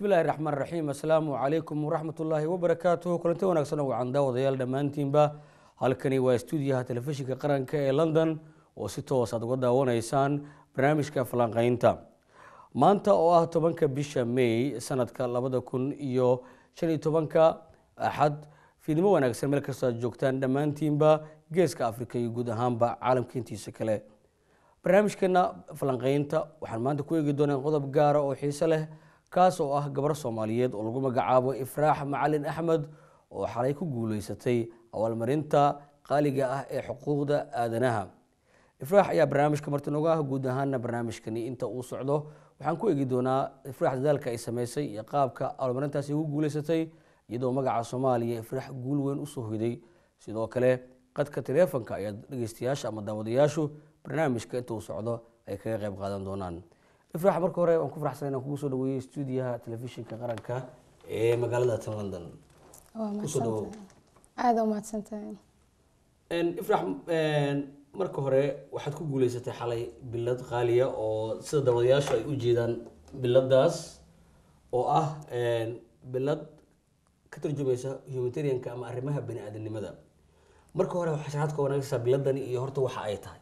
bismillahi raxmaan raxiim assalaamu calaykum waraxmat ullaahi wabarakaatuhu kulanti wanaagsan oo wacan daawadayaal dhammaantiinba halkani waa stuudiyaha telefishinka qaranka ee london oo si toos aad uga daawanaysaan barnaamijka falanqeynta maanta oo ah tobanka bisha may sanadka labada kun iyo shan iyo tobanka axad fiidnimo wanaagsan meel kastoo aad joogtaan dhammaantiinba geeska afrika iyo guud ahaanba caalamka intiisa kale barnaamijkeena falanqeynta waxaan maanta ku eegi doonaa qodob gaara oo xiise leh kaas oo ah gabar soomaaliyeed oo lagu magacaabo ifraax macalin axmed oo xalay ku guuleysatay abaalmarinta qaaliga ah ee xuquuqda aadanaha ifraax ayaa barnaamijka marti nooga ah guud ahaana barnaamijkani inta uu socdo waxaan ku eegi doonaa ifraax dadaalka ay sameysay iyo qaabka abaalmarintaasi ugu guuleysatay iyadoo magaca soomaaliya ifraax guul weyn usoo hoyday sidoo kale qadka taleefonka ayaa dhegeystayaasha ama daawadayaashu barnaamijka inta uu socdo ay kaga qayb qaadan doonaan ifraax marka hore waan ku faraxsan inaan kugu soo dhaweeyey stuudiyaha telefishinka qaranka ee magaalada tan london kusoo dhawow aada umahadsantahay ifraax marka hore waxaad ku guuleysatay xalay bilad qaaliya oo sida daawadayaashu ay u jeedaan biladaas oo ah bilad ka turjumaysa humanitarianka ama arrimaha bani aadamnimada marka hore waxaa sharaxaad ka wanaagaysaa biladani iyo horta waxa ay tahay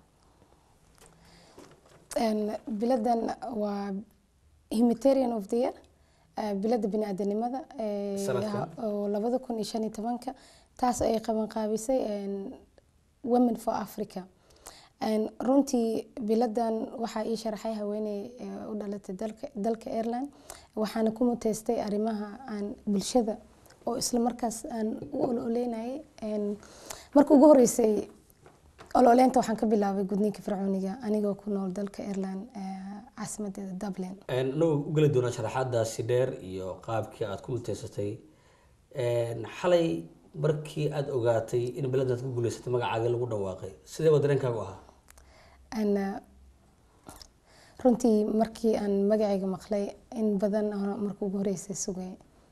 biladan waa humanitarian of the year bilada bini-aadanimada Sanadkan? oo labada kun iyo shan iyo tobanka taas ay qaban qaabisay women for africa runtii biladan waxaa ii sharaxay haweeney u dhalatay dalka dalka ireland waxaana ku muteystay arrimaha aan bulshada oo isla markaas aan u ololeynayay marka ugu horeysay ololeynta waxaan ka bilaabay gudniinka fircooniga anigoo ku nool dalka ireland caasimadeeda dublin anagoo u geli doonaa sharaxaadaasi dheer iyo qaabkii aad ku muteysatay xalay markii aada ogaatay in biladaad ku guuleysatay magacaaga lagu dhawaaqay sidee ba dareenkaagu ahaa runtii markii aan magacayga maqlay in badan oo marka ugu horeysay sugay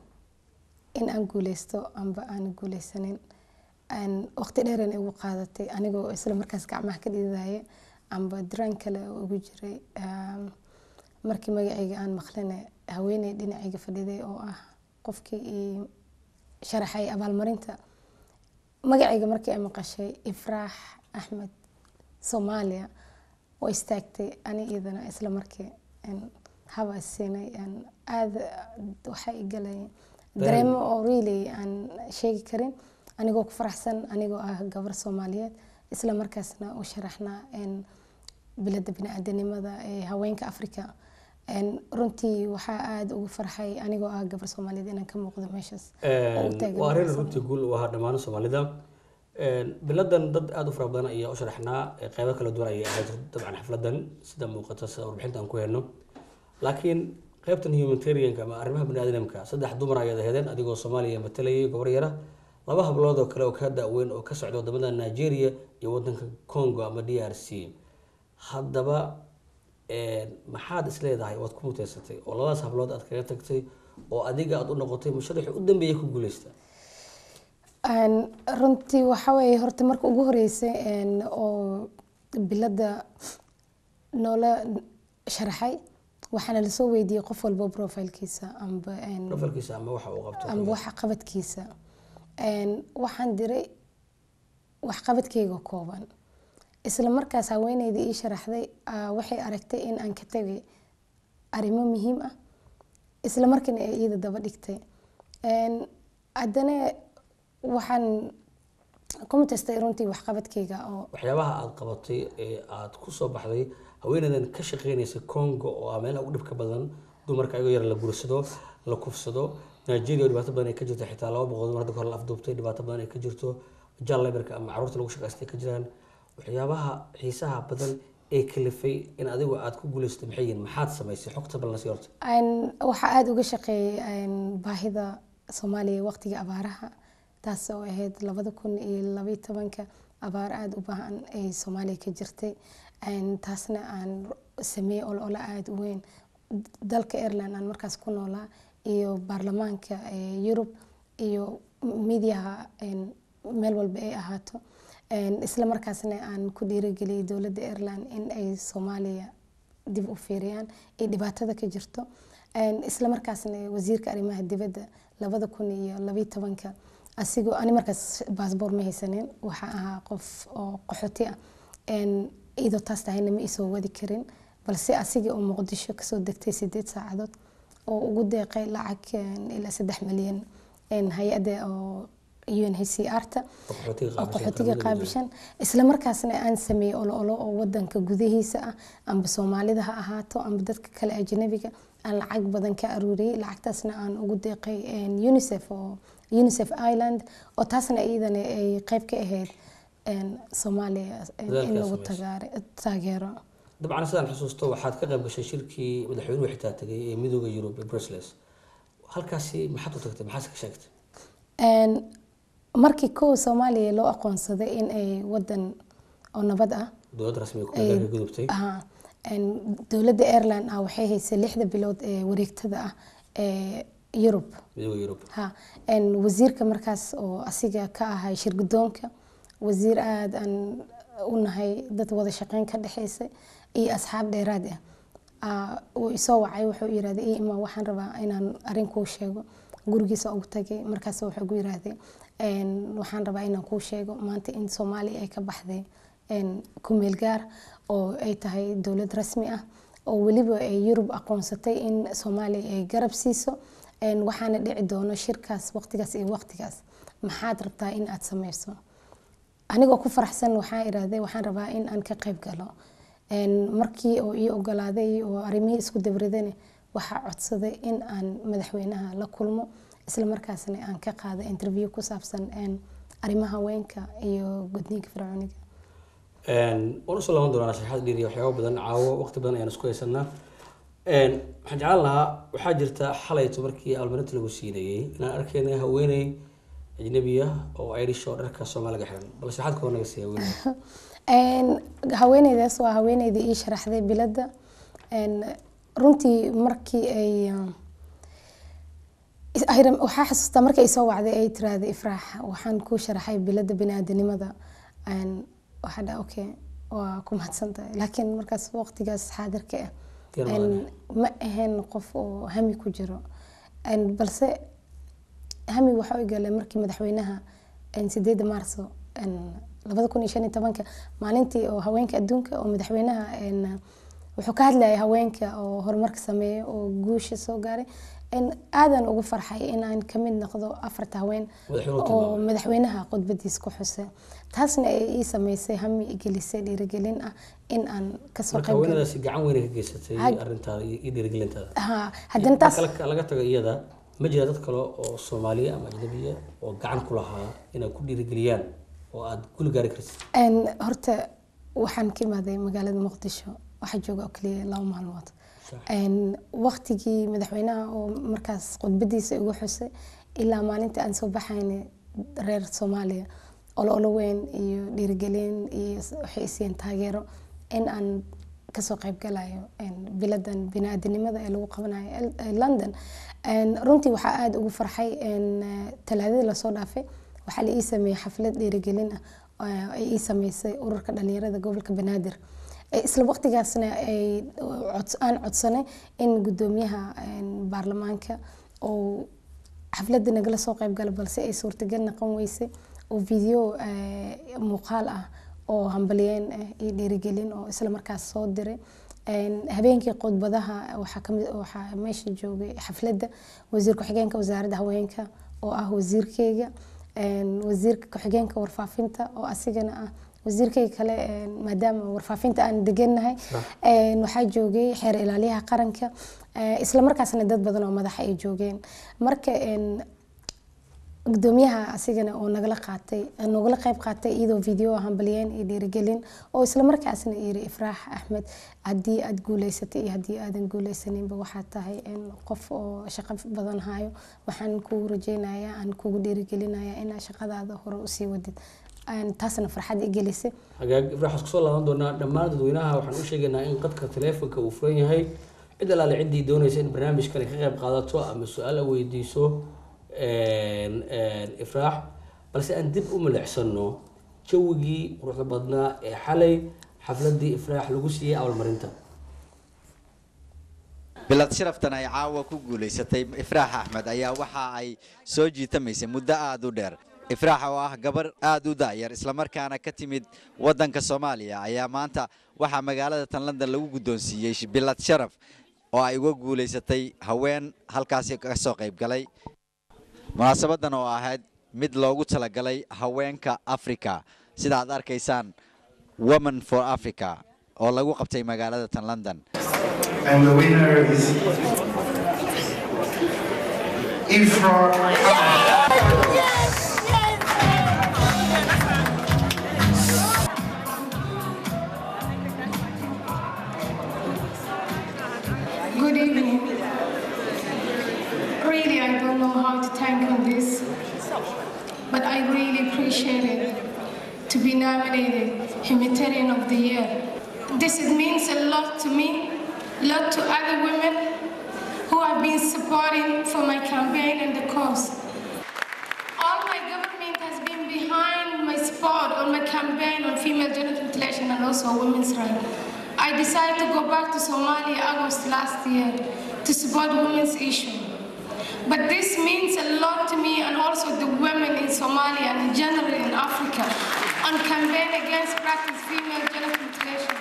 in aan guuleysto amba aan guuleysanin waqti dheeran igu qaadatay anigoo isla markaas gacmaha ka dhididaya amba daraan kale oo ugu jiray markii magacayga aan maqlina haweeney dhinacayga fadhiday oo ah qofkii ii sharaxay abaalmarinta magacayga markii ay maqashay ifraax axmed soomaaliya oo istaagtay ani iyadana isla markii haba siinay aada waxaa igalay dareemo oo really aan sheegi karin anigoo ku faraxsan anigoo ah gabar soomaaliyeed isla markaasna u sharaxnaa bilada bini-aadanimada ee haweenka africa runtii waxaa aada ugu farxay anigoo ah gabar soomaaliyeed inaan ka muuqdo meeshaas oo u taagan waa arrin wanaagsan. runtii guul u ahaa dhammaan soomaalida biladan dad aada u fara badan ayaa u sharaxnaa qeybo kala duwan ayay ahayd dabcan xafladan sida muuqata sida warbixinta aan ku helno laakiin qeybtan humanitarianka ama arrimaha baniaadamka saddex dumar ayaad aheedeen adigoo soomaaliya matalayay gabar yara laba hablood oo kale oo ka da-weyn oo ka socda wadamada nigeria iyo wadanka congo ama d r c haddaba maxaad isleedahay waad ku muteysatay oo labadaas hablood aad kaga tagtay oo adiga aad u noqotay musharaxi u dambeeyay ku guuleysta Een, runtii waxaa weeye horta marka ugu horeysay een, oo bilada noola sharaxay waxaana lasoo weydiiyey qof walba profilkiisa amba een, profilkiisa ama waxa uu qabto amba waxa qabadkiisa Een, waxaan diray waxqabadkeyga kooban isla markaas haweeneydii ii sharaxday aa, waxay aragtay in aan ka tegay arrimo muhiim ah isla markiina ay iyada daba dhigtay Een, haddana waxaan ku mutestay runtii waxqabadkeyga oo waxyaabaha aada qabatay ee aada ku soo baxday haweeneydan ka shaqeynaysa congo oo ah meelaha ugu dhibka badan dumarka ayagoo yar la guursado la kufsado nigeria oo dhibaato badan ay ka jirto xitaa laba boqol dumar hadda kahor la afduubtay dhibaato badan ay ka jirto jaal laborka ama caruurta lagu shaqaystay ka jiraan waxyaabaha xiisaha badan ee kalifay in adigu aada ku guuleysatay maxay yihiin maxaad samaysay xogta balna sii horta Een, waxaa aada uga shaqeeyay een, baahida soomaaliya waqtiga abaaraha taas oo ahayd labada kun iyo labaiyo tobanka abaar aada u baahan ay soomaaliya ka jirtay Een, taasna aan sameeyey olole aada u weyn dalka ireland aan markaas ku noolaa iyo baarlamaanka ee yurub iyo midiyaha een, meel walba ay ahaato Een, isla markaasna aan ku dhiirigeliyay dowladda ireland in ay soomaaliya dib u fiiriyaan ay dhibaatada ka jirto isla markaasna wasiirka arrimaha dibadda labada kun iyo labiyo tobanka asigoo ani markaas baasboor ma haysanin waxaa ahaa qof oo qaxooti ah iyadoo taas tahayna ma isoo wadi karin balse asigii oo muqdisho kasoo degtay sideed saacadood oo ugu deeqay lacag ilaa saddex milyan hay-adda oo unhcr-ta oo qaxootiga qaabishan isla markaasna aan sameeyey olo olo oo wadanka gudahiisa ah amba soomaalida ha ahaato amba dadka kale ajnabiga aan lacag badan ka aruuriyey lacagtaasna aan ugu deeqay unicef oo unicef island oo taasna iyadana ay qeyb ka ahayd soomaaliya in lagu taageero dabcan sidaan xusuusto waxaad ka qayb gashay shirkii madaxweynuhu xitaa tegay ee midooda yurub ee brussels halkaasi maxaad u tagtay maxaad ka sheegtay markii kow soomaaliya loo aqoonsaday in ay wadan oo nabad ah dowlad rasmi ku gudubtay dowladda airline ah waxay haysay lixda bilood ee wareegtada ah ee yurub midooda yurub ha wasiirka markaas oo asiga ka ahay shirgudoonka wasiir aada aan u nahay dad wada shaqeyn ka dhexeysay iyo asxaab dheeraad ah uu isoo wacay wuxuu yirahday ii ima waxaan rabaa inaan arrin kuu sheego gurigiisa ugu tagay markaas wuxuu gu yirahday waxaan rabaa inaan kuu sheego maanta in soomaaliya ay ka baxday kumeel gaar oo ay tahay dowlad rasmi ah oo weliba ay yurub aqoonsatay in soomaaliya ay garab siiso waxaana dhici doono shirkaas waqtigaas iyo waqtigaas maxaad rabtaa in aad sameyso anigoo ku faraxsan waxaa irahday waxaan rabaa in aan ka qayb galo markii oo ii ogolaaday oo arrimihii isku dabridane waxaa codsaday in aan madaxweynaha la kulmo isla markaasna aan ka qaado interview ku saabsan arrimaha haweenka iyo gudniinka fircooniga waan usoo laaban doonaa sharaxaad dheer iyo waxyaaba badan caawo waqti badan ayaan isku haysanaa waxaan jeclaan lahaa waxaa jirta xalayto markii almarinta lagu siinayey inaan arkayna haweeney ajnabiya oo irish oo dharka soomaaliga xiran bal sharaxaad koo naga siiya haweeney haweeneydaas waa haweeneydii ii sharaxday biladda runtii markii ay waxaa xasuustaa markii ay soo wacday ay tiraahday ifraax waxaan kuu sharaxay biladda biniaadanimada waxaa dha okay waa ku mahadsantahay laakiin markaas waqtigaas xaadirka ah ma ahayn qof oo hami ku jiro balse hami waxa u galay markii madaxweynaha sideeda maarso labada kun iyo shan iyo tobanka maalintii oo haweenka adduunka oo madaxweynaha wuxuu ka hadlayay haweenka oo horumarka sameeya oo guusha soo gaaray aadan ugu farxay inaan kamid noqdo afarta haween oo madaxweynaha khudbadiis ku xusay taasna ay ii sameysay hami gelisay dhiirigelin ah in aan kasoo marka haweenadaasi gacan weyn ka geysatay arrintaada iyo dhiirigelintaada ha haddana taas laga tago iyada ma jira dad kale oo soomaaliya ama ajnabiya oo gacan ku lahaa inay ku dhiirigeliyaan oo aada guli gaari kartid horta waxaan ka imaaday magaalada muqdisho waxaa jooga oo keliya laba maalmood waqtigii madaxweynaha oo markaas khudbadiisa igu xusay ilaa maalinta aan soo baxayna reer soomaaliya olo weyn iyo dhiirigelin iyo waxay isiiyeen taageero in aan kasoo qayb galayo biladan biniaadanimada ee lagu qabanayo london runtii waxaa aada ugu farxay talaadadii lasoo dhaafay waxaa la ii sameeyey xaflad dhiirigelin ah ay ii sameysay ururka dhalinyarada gobolka banaadir isla waqtigaasna aan codsanay in gudoomiyaha baarlamaanka oo xafladda nagala soo qayb gala balse ay suurtagal noqon weysay oo video muuqaal ah oo hambaliyeen ah iyo dhiirigelin oo isla markaas soo diray habeenkii khudbadaha waxaa kamid waxaa meesha joogay xafladda wasiir ku-xigeenka wasaaradda haweenka oo ah wasiirkeyga wasiirka ku-xigeenka warfaafinta oo asigana ah wasiirkayga kale maadaama warfaafinta aan degannahay waxaa joogay xeer ilaaliyaha qaranka isla markaasna dad badan oo madaxa ay joogeen marka gudoomiyaha asigana oo nagala qaatay nogala qayb qaatay iyadoo video hambaliyeen iyo dhiirigelin oo isla markaasna yiri ifraax axmed haddii aad guuleysatay iyo haddii aadan guuleysaninba waxaad tahay qof oo shaqo badan hayo waxaan kugu rajeynayaa aan kugu dhiirigelinayaa inaa shaqadaada hore usii wadid taasna farxad i gelisay hagaag ifraax waxaan kusoo laaban doonaa dhammaan dadweynaha waxaan u sheegaynaa in qadka taleefonka uu furan yahay cid alaale ciddii doonaysa in barnaamijkan ka qayb qaadato ama su-aal a weydiiso ifraax balse aan dib u milicsano jawigii quruxda badnaa ee xalay xafladii ifraax lagu siiyey abaalmarinta bilad sharaftan ay caawa ku guulaysatay ifraax axmed ayaa waxa ay soo jiitamaysay muddo aad u dheer ifraax oo ah gabar aad u da'yar islamarkaana ka timid waddanka soomaaliya ayaa maanta waxaa magaalada tan london lagu guddoonsiiyey bilad sharaf oo ay uga guulaysatay haween halkaasi ka soo qayb galay munaasabadan oo ahayd mid loogu talagalay haweenka africa sida aad arkaysaan woman for africa oo lagu qabtay magaalada tan london And the winner is Ifra Good evening. Really, I don't know how to thank on this, but I really appreciate it to be nominated Humanitarian of the Year. This is- means a lot to me, a lot to other women who have been supporting for my campaign and the cause. All my government has been behind my support on my campaign on female genital mutilation and also women's rights. I decided to go back to Somalia August last year to support women's issue. But this means a lot to me and also the women in Somalia and generally in Africa on campaign against practice female genital mutilation.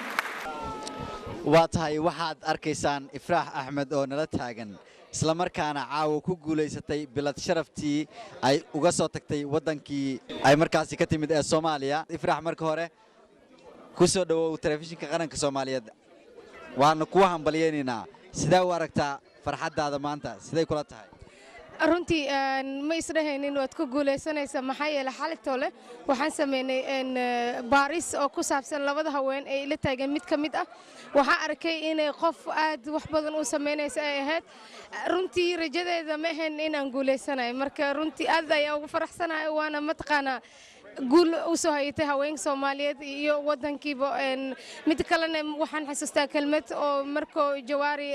waa tahay waxaad arkaysaan ifraax axmed oo nala taagan islamarkaana caawa ku guulaysatay bilad sharaftii ay uga soo tagtay waddankii ay markaasi ka timid ee soomaaliya ifraax marka hore ku soo dhowow telefishinka qaranka soomaaliyeed waanu kuwa hambalyaynaynaa sidee u aragtaa farxaddaada maanta siday kula tahay runtii ma isdhahaynin waad ku guulaysanaysaa maxaa yeelay xalitoo leh waxaan sameynay baaris oo ku saabsan labada haween ee ila taagan mid ka mid ah waxaa arkay inay qof aad wax badan u samaynaysa ay ahayd runtii rajadeeda ma ahayn inaan guulaysanayo marka runtii aad ayaa ugu faraxsanahay waana mataqaanaa guul u soo hayatay haweenka soomaaliyeed iyo wadankiiba mid kalena waxaan xasuustaa kelmad oo markoo jawaari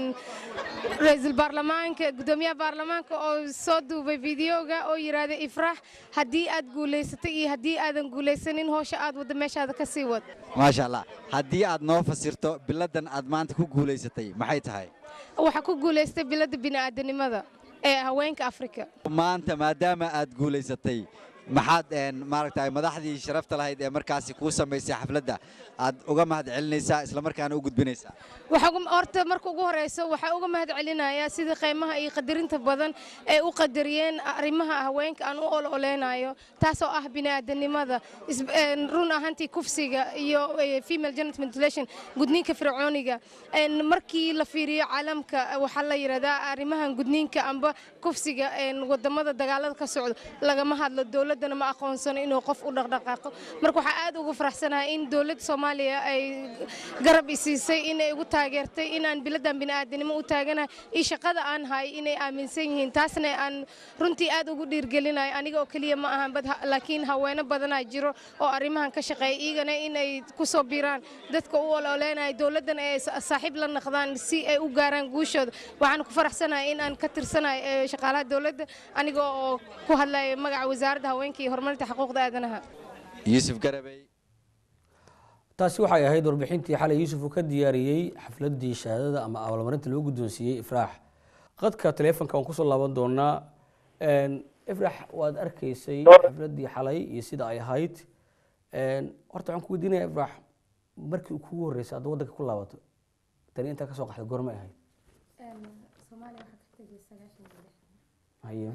ra-iisul baarlamaanka gudoomiyaha baarlamaanka oo soo duubay fideoga oo yidhaahday ifraax haddii aad guulaysatay iyo haddii aadan guulaysanin hoosha aad wadda meeshaada ka sii wad maasha allah haddii aad noo fasirto biladdan aad maanta ku guulaysatay maxay tahay waxaa ku guulaystay biladda bini'aadanimada ee haweenka afrika maanta maadaama aad guulaysatay maxaad maaragtay madaxdii sharafta lahayd ee markaasi kuu samaysay xafladda aad uga mahad celinaysaa islamarkaana u gudbinaysaa horta marka ugu horeyso waxaa uga mahad celinayaa sidii qiimaha iyo qadarinta badan ay u qadariyeen arrimaha haweenka aan u ololeynayo taasoo ah bini'aadanimada run ahaantii kufsiga iyo female genital mutilation gudniinka fircooniga markii la fiiriyo caalamka waxaa la yidhahdaa arrimahan gudniinka amba kufsiga wadamada dagaalada ka socdo lagama hadlo dowladdana ma aqoonsano inuu qof u dhaqdhaqaaqo marka waxaa aad ugu faraxsanahay in dowladda soomaaliya ay garab isiisay inay igu taageertay inaan biladan bini'aadanimo u taaganahay iyo shaqada aan hay inay aaminsan yihiin taasna aan runtii aad ugu dhiirgelinayo aniga oo keliya ma ahan laakiin haweeno badanaa jiro oo arrimahan ka shaqeeya iyagana inay ku soo biiraan dadka u ololeynayo dowladdana ay saaxiib la naqdaan si ay u gaaraan guushooda waxaan ku faraxsanahay in aan ka tirsanahay shaqaalaha dowladda aniga oo ku hadlaya magaca wasaaradda haweenka iyo horumarinta xuquuqda aadanaha yuusuf garabey taasi waxay ahayd warbixintii xalay yuusuf uu ka diyaariyey xafladii shahaadada ama abaalmarinta loo guddoonsiiyey ifraax qadka taleefonka waan kusoo laaban doonaa ifraax waad arkaysay xafladii xalay iyo sida ay ahayd horta waxaan ku weydiinaya ifraax markii kugu horreysay hadda waddanka ku laabato tani intaa kasoo qaxday goormay ahayd haye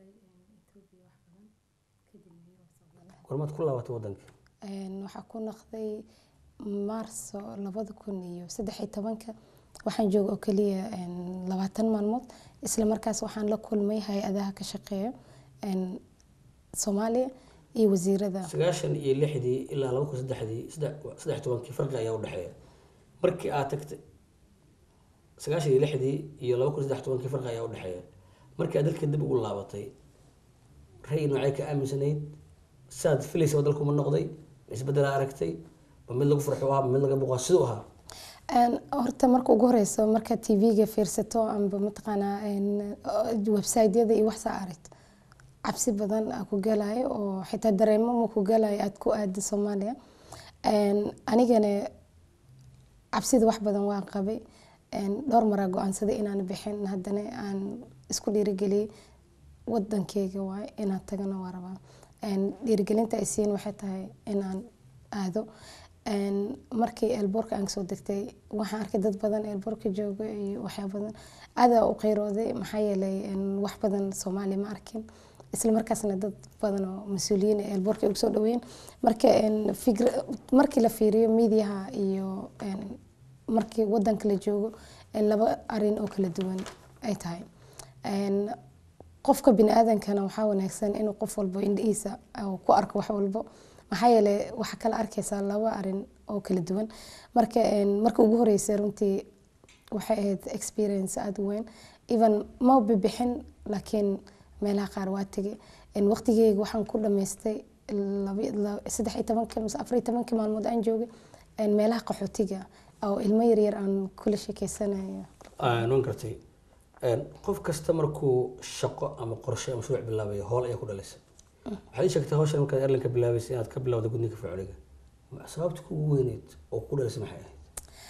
goormaad ku laabatay waddanka waxaa ku noqday maarso labada kun iyo saddex iyo tobanka waxaan jooga oo keliya labaatan maalmood isla markaas waxaan la kulmay hay-adaha ka shaqeeya soomaaliya iyo wasiirada sagaashan iyo lixdii ilaa laba kun saddexdii saddex tobankii farqi ayaa udhexeeya markii aad tagtay sagaashan iyo lixdii iyo laba kun saddex tobankii farqi ayaa udhexeeya markii aad dalka dib ugu laabatay ra'yi noocay ka aaminsanayd saad filaysa dalku ma noqday isbedelaa aragtay ma mid lagu farxo ahaa ma mid laga boqaa siduu ahaa horta marka ugu horeyso marka tv-ga fiirsato amba mataqaanaa website-yada iyo waxsaa aragto cabsi badan aa ku galayo oo xitaa dareemo ma ku galayo aad ku aada soomaaliya anigana cabsida wax badan waan qabay een, dhowr maraa go-aansaday inaan bixin haddana aan isku dhiirigeliyey wadankeyga waay inaan tagana waa rabaa Een, dhiirigelinta ay siin waxay tahay inaan aado Een, markii elboorka aan soo degtay waxaan arkay dad badan elboorka jooga iyo waxyaa badan aadaa u qeyrooday maxaa yeelay een, wax badan soomaaliya ma arkin isla markaasna dad badan oo mas-uuliyiin ee elboorka ugu soo dhaweyn marka een, fikra- markii la fiiriyo miidiyaha iyo een, markii wadanka la joogo een, laba arin oo kala duwan ay tahay Een, qofka bini-aadankana waxaa wanaagsan inuu qof walbo indhihiisa uu ku arko wax walbo maxaa yeelay waxaa kala arkaysaa laba arin oo kala duwan marka een, marka ugu horeysay runtii waxay ahayd experience aada u weyn even ma bibixin laakiin meelaha qaar waa tegay Een, waqtigeyga waxaan ku dhamaystay laba- la- saddex iyo tobanka mise afar iyo tobanka maalmood aan joogay een, meelaha qaxootiga oo ilmo yaryar aan kula sheekeysanayo waan gartay Een, qof kasta markuu shaqo ama qorshe ama mashruuc bilaabayo howl ayaa ku dhalisa waxaad ii sheegtay hawshan markaad airline ka bilaabaysay inaad ka bilowda gudniinka fircooniga sababta kugu weyneyd oo ku dhalisay maxay ahayd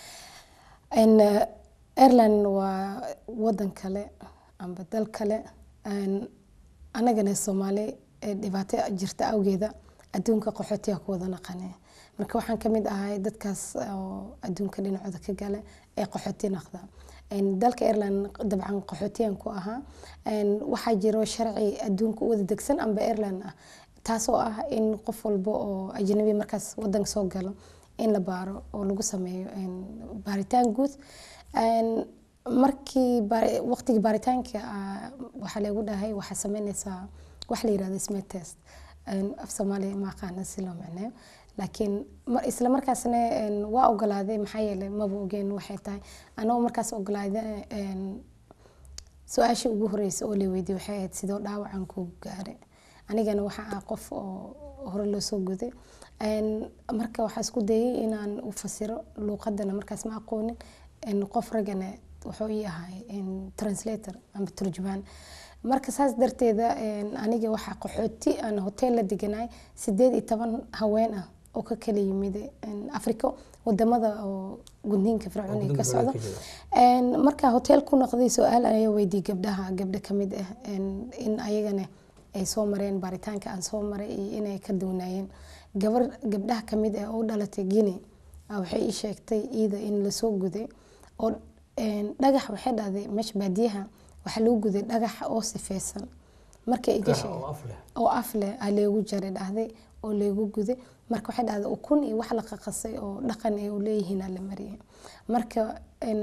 Een, eh, Ireland waa wadan kale amba dal kale Een, anagana Soomaali ee dhibaato jirta awgeeda adduunka qaxootiga ku wada naqanay marka waxaan ka mid ahay dadkaas oo adduunka dhinacooda ka gala ee qaxooti naqda Een, dalka Ireland dabcan qaxootiyan ku ahaa Een, waxaa jiro sharci adduunka u wada degsan amba Ireland ah taasoo ah in qof walba oo ajnabi markaas wadanka soo galo in la baaro oo lagu sameeyo een, baaritaan guud Een, markii baari- waqtigii baaritaanka ah, waxaa lagu dhahay waxaa sameynaysaa wax la yirahdo smear test Een, af soomaaliya ma aqaana si loo macneeyo laakiin mar- isla markaasna een, waa ogolaaday maxaa yeelay maba ogeen waxay tahay anagoo markaas ogolaaday een, su-aashii ugu horreysay oo la weydiiyey waxay ahayd sidoo dhaawacan ku gaaray anigana waxaa ah qof oo hore loo soo guday Een, marka waxaa isku dayay inaan u fasiro luuqadana markaas ma aqoonin Een, qof ragana wuxuu ii ahay een, translator ama turjumaan marka saas darteeda een, aniga waxaa qaxooti aan hotel la deganaay sideed iyo toban haween ah oo ka kala yimid een, africo wadamada oo gudniinka fircooniga ka gudniinka socda fircooniga ka jira. Een, markaa hotel ku noqday su-aal ayaa weydiiyey gabdhaha gabdho ka mid ah een, in ayagana ay soo mareen baaritaanka aan soo maray iyo inay ka doonaayeen gabar gabdhaha ka mid ah oo u dhalatay guinea ah, waxay ii sheegtay iida in lasoo guday oo een, dhagax waxay dhahday meesha baadiyaha waxaa lagu guday dhagax oo sifeysan markay iga Dhagax sheeg oo af leh oo af leh aa leegu jaray dhahday oo leegu guday marka waxay dhahday ukun iyo wax la qaqasay oo dhaqan ay u leeyihiin aa la mariyay marka een,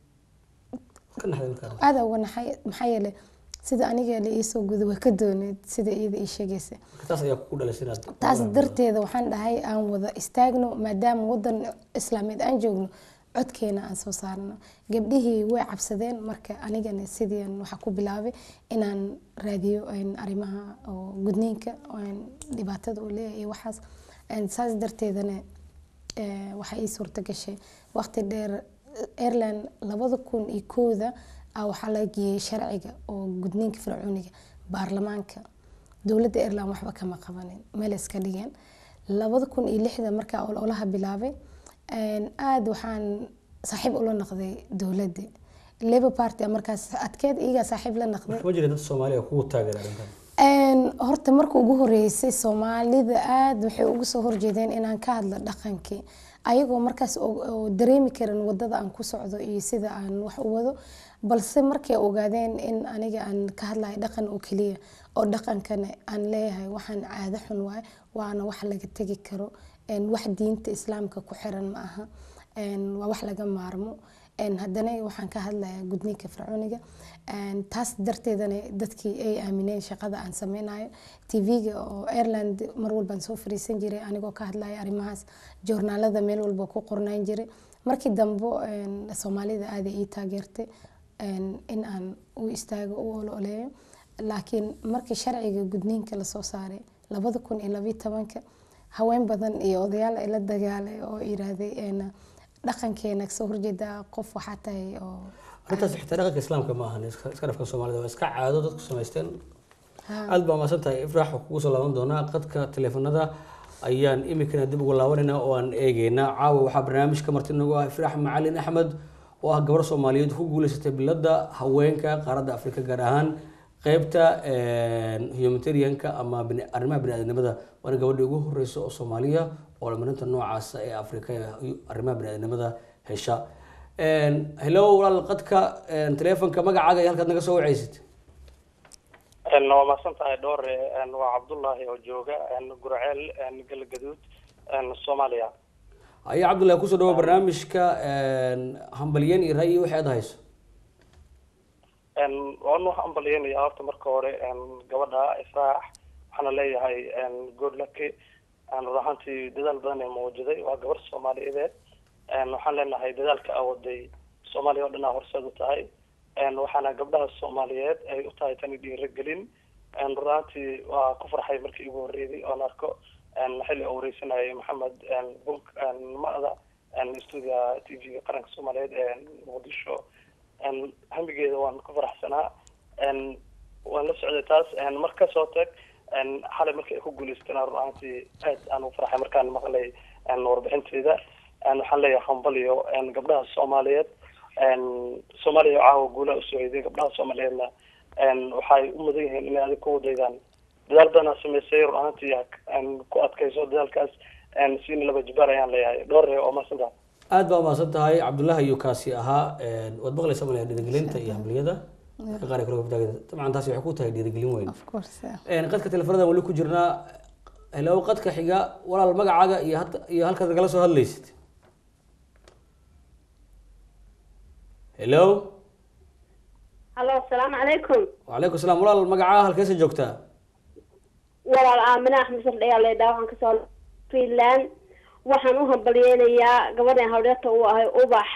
ka naxday markaa aada uga naxay maxaa yeelay sida aniga la iisoo guday waa ka dooneed sida iyada ii sheegaysa marka taas ayaa kugu dhalisay inaad taas darteeda waxaan dhahay aan wada istaagno maadaama wadan islaameed aan joogno codkeena aan soo saarno gabdhihii way cabsadeen marka anigana sidiian waxaa ku bilaabay inaan raadiyo een, arrimaha oo gudniinka een, dhibaatada uu leeyahay iyo waxaas Een, saas darteedana eh, waxaa ii suurta gashay waqti dheer airline labada kun iyo kooda ah waxaa la geeyey sharciga oo gudniinka fircooniga baarlamaanka dowladda airline waxba kama qabanin meel iska dhigeen labada kun iyo lixda markaa ololaha bilaabay een, aada waxaan saaxiib ula noqday dowladda labour party ah markaas adkeed iyagaa saaxiib la noqday ma jira dad soomaaliya kugu taageera arrintan Een, horta marka ugu horeysay soomaalida aada waxay ugu soo horjeedeen inaan ka hadlo dhaqankii ayagoo markaas oo oo dareemi karin wadada aan ku socdo iyo sida aan wax u wado balse markay ogaadeen in aniga aan ka hadlayo dhaqan oo keliya oo dhaqankana aan leeyahay waxaan caado xun waaye waana wax laga tegi karo Een, wax diinta islaamka ku xiran ma aha Een, waa wax laga maarmo Een, haddana waxaan ka hadlayaa gudniinka fircooniga Een, taas darteedana dadkii ay aamineen shaqada aan sameynayo tv-ga oo ireland mar walbaan soo fariisan jiray anigoo ka hadlaya arrimahaas joornaalada meel walba ku qornaan jiray markii dambe een, soomaalida aada ii taageertay een, in aan u istaago u ololeeyo laakiin markii sharciga gudniinka lasoo saaray labada kun iyo labiyo tobanka haween badan iyo odayaal ay la dagaalay oo yiraahday een, dhaqankeena kasoo horjeeda qof waxaa tahay oo arrintaas xitaa dhaqanka islaamka ma ahan iska iska dhafka soomaalida waa iska caado dadku samaysteen Ha. aad baa mahadsan tahay ifraax waxaa kugu soo laaban doonaa qadka taleefanada ayaan iminkana dib ugu laabanaynaa oo aan eegeynaa caawa waxaa barnaamijka marti nagu ah ifraax macalin axmed oo ah gabar soomaaliyeed ku guuleysatay bilada haweenka qaaradda afrika gaar ahaan qeybta humanitarianka ama bini- arrimaha bini-aadamnimada waana gabadha ugu horeysa oo soomaaliya oo lamarinta noocaasa ee afrika ee arrimaha bini-aadamnimada hesha hello walaal qadka telefonka magacaaga iyo halkaad naga soo wacaysid waa mahadsan tahay dhowr waa cabdullaahi oo jooga gurceel galgaduud soomaaliya haye cabdullahi kusoo dhawo barnaamijka hambalyen iyo ra'yi waxay ad hayso waanu hambalyeynaya horta marka hore gabadha ifraax waxaana leeyahay good lucky run ahaantii dadaal badan ee mawjaday waa gabar soomaaliyeed waxaan leenahay dadaalka awaday soomaaliya oo dhan aa horseed u tahay waxaana gabdhaha soomaaliyeed ay u tahay tani dhiiragelin run ahaantii waa ku farxay markii igu horreeyay oon arko xilli oo wareysanayay maxamed bunk mada stuudia t v-ga qaranka soomaaliyeed ee muqdisho hamigeeda waan ku faraxsanaa waan la socday taas mar kasoo tag xalay markii ay ku guuleysatana run ahaantii aad aan u farxay markaan maqlay warbixinteeda waxaan leeyahay hambaliyo gabdhaha soomaaliyeed soomaaliya caawa guulaha usoo eeday gabdhaha soomaaliyeedna waxay u mudan yihiin inay adig ku wadaydaan dadaal badanaa sameysay run ahaantii ku adkayso dadaalkaas siina laba jibaar ayaan leeyahay dhowr ree oo maasanta aad baa umahadsan tahay cabdullahi ayuu kaasi ahaa waad maqlaysa malaya dhiirigelinta iyo hambaliyada dadka qaar ay kula gabdhaha dabcan taasi waxay ku tahay dhiirigelin weyn of course qadka telefonadan weli ku jirnaa hello qadka xiga walaal magacaaga iyo had iyo halkaad nagala soo hadlaysid hello hallo asalaamu calaykum wacalaykum salaam walaal magacaa halkeesa joogtaa walaal aamina axmed sardhayaa leedhaa waxaan kasoo finland waxaan u hambalyeynayaa gabadhan hawdheerta uu ahay ubax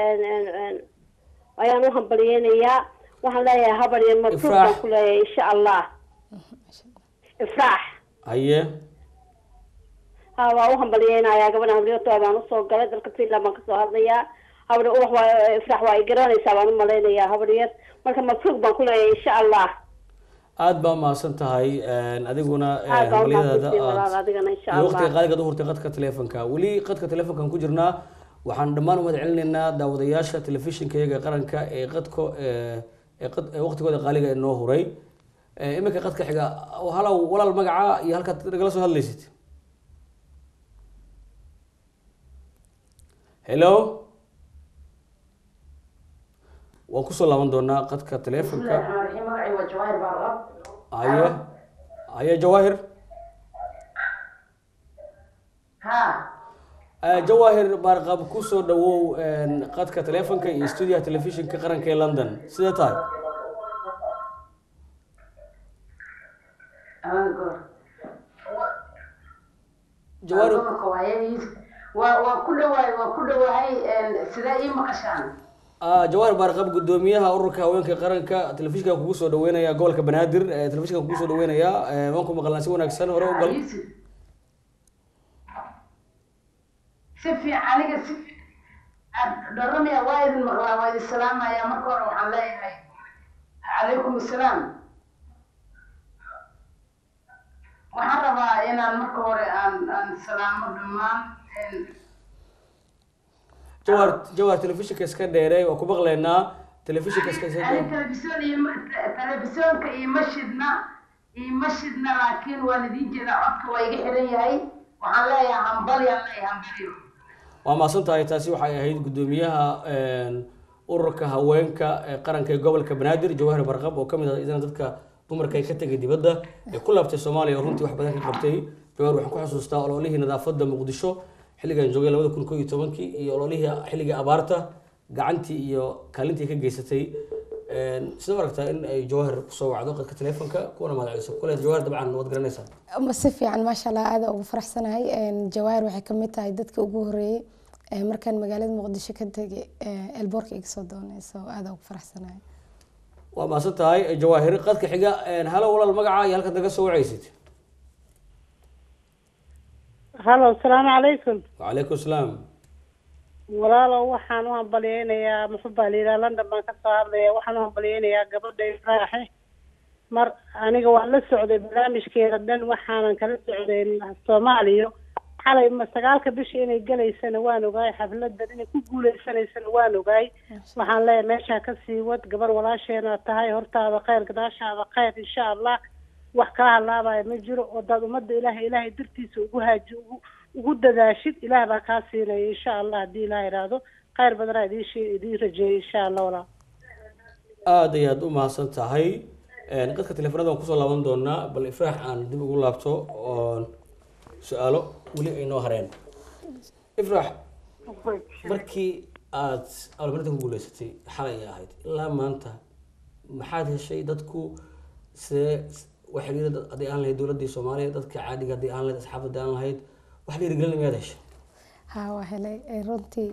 ayaan u hambalyeynayaa waxaan leeyahay habar iyo mabruuq Ifraax. baan ku leeyahay insha allah ifraax haye ha waa u hambalyeynayaa gabadhan hawdheerta baan usoo galay dalka finland baan kasoo hadlayaa habar ubax waa ifraax waa ay garanaysaa baan u malaynayaa habar yar marka mabruuq baan ku leeyahay insha allah aad baa mahadsan tahay adiguna aad baa hambaliyadaada umahadsantiin walaal aad adigana insha iyo waqtiga allah qaaligaad u hurtay qadka telefonka weli qadka telefonkan ku jirnaa waxaan dhammaan umahad celinaynaa daawadayaasha telefishinka iyaga qaranka ee qadko ee ee qad- ee waqtigooda qaaliga ee noo huray Ee, iminka qadka xiga halow walaal magaca iyo halkaad nagala soo hadlaysid hello waan kusoo laaban doonaa qadka telefonka magacay waa jawaahir baarqab haye haye jawaahir ha Eh, jawaahir baarqab kusoo dhawow qadka telefonka iyo stuudiyaha telefishinka qaranka ee london sidee tahay aman goor jawaahir gobolka waaye waa waa ku dhawaay waa ku dhawahay sidee ii maqashaan ah, jawaahir baarqab gudoomiyaha ururka haweenka qaranka telefishinka kugu soo dhaweynaya gobolka banaadir eh, telefishinka kugu soo dhaweynaya eh, waan ku maqalnaa si wanaagsan hore u gal Yusuf. si fiican aniga si dhoramaya waa idin maqlaa waa idin salaamaya marka hore waxaan leeyahay calaykum assalaam waxaan rabaa inaan marka hore aan aan salaamo dhammaan jawaahir jawaahir telefishinka iska dheere waa ku maqlaynaa telefishinka iska iska ani telefisyon iyo telefisyoonka iima shidna iima shidna laakiin waan idiin jeedaa codka waa iga xiran yahay waxaan leeyahay hambalyaan leeyahay hambalyo waa mahadsan tahay taasi waxay ahayd gudoomiyaha ururka haweenka ee qaranka ee gobolka banaadir jawaahir barqab oo kamid ah idana dadka dumarka ay ka tegay dibadda ee ku laabtay soomaaliya oo runtii wax badan ka qabtay jawaahir waxaan ku xasuustaa ololihii nadaafadda muqdisho xilligan joogay labada kun koo iyo tobankii iyo ololihii xilligii abaarta gacantii iyo kaalintii ka geysatay sida u aragtaa in ay jawaahir kusoo wacdo qadka telefonka kuwana magacayso kule jawaahir dabcan waad garanaysaa Ma si fiican maasha allah aada ugu faraxsanahay jawaahir waxay kamid tahay dadka ugu horeeyey ee markaan magaalada muqdisho ka tegay elboorka iga soo doonay so aada ugu faraxsanahay waa mahadsan tahay jawaahir qadka xiga halo walaal magaca iyo halkaad naga soo wacaysid halo asalaamu calaykum wacalaykum salaam walaalow waxaan u hambalyeynayaa muxuu baa la yidhaha london baan kasoo hadlaya waxaan u hambalyeynayaa gabadha ifraaxe mar aniga waan la socday barnaamijkeeda dhan waxaanan kala socday soomaaliya xalay ma sagaalka bisha inay gelaysana waan ogaay xafladan inay ku guuleysanaysana waan ogaay waxaan leeyahay meeshaa kasii wad gabar walaasheena tahay hortaada kheyr gadaashaada kheyr insha allah wax kaa halaabaya ma jiro wadaad ummadda ilaahay ilaahay dartiisa ugu haaji ugu ugu dadaashid ilaah baa kaa siinaya insha allah haddii ilaah iraahdo kheyr badanaa idiin shee idiin rajeeyay insha allah walaa aada ayaad u mahadsan tahay qadka teleefanada waan kusoo laaban doonaa bal ifraax aan dib ugu laabto oon su-aalo weli ay noo hareen ifraax markii aad abaalmarinta ku guuleysatay xalay ay ahayd ilaa maanta maxaad heshay dadku see wax xiriira haddii aan lahayd dowladdii soomaaliya dadka caadiga haddii aan lahayd asxaabta haddii aan lahayd wax dhiirigelin miyaad heshay haa waa helay Eh, runtii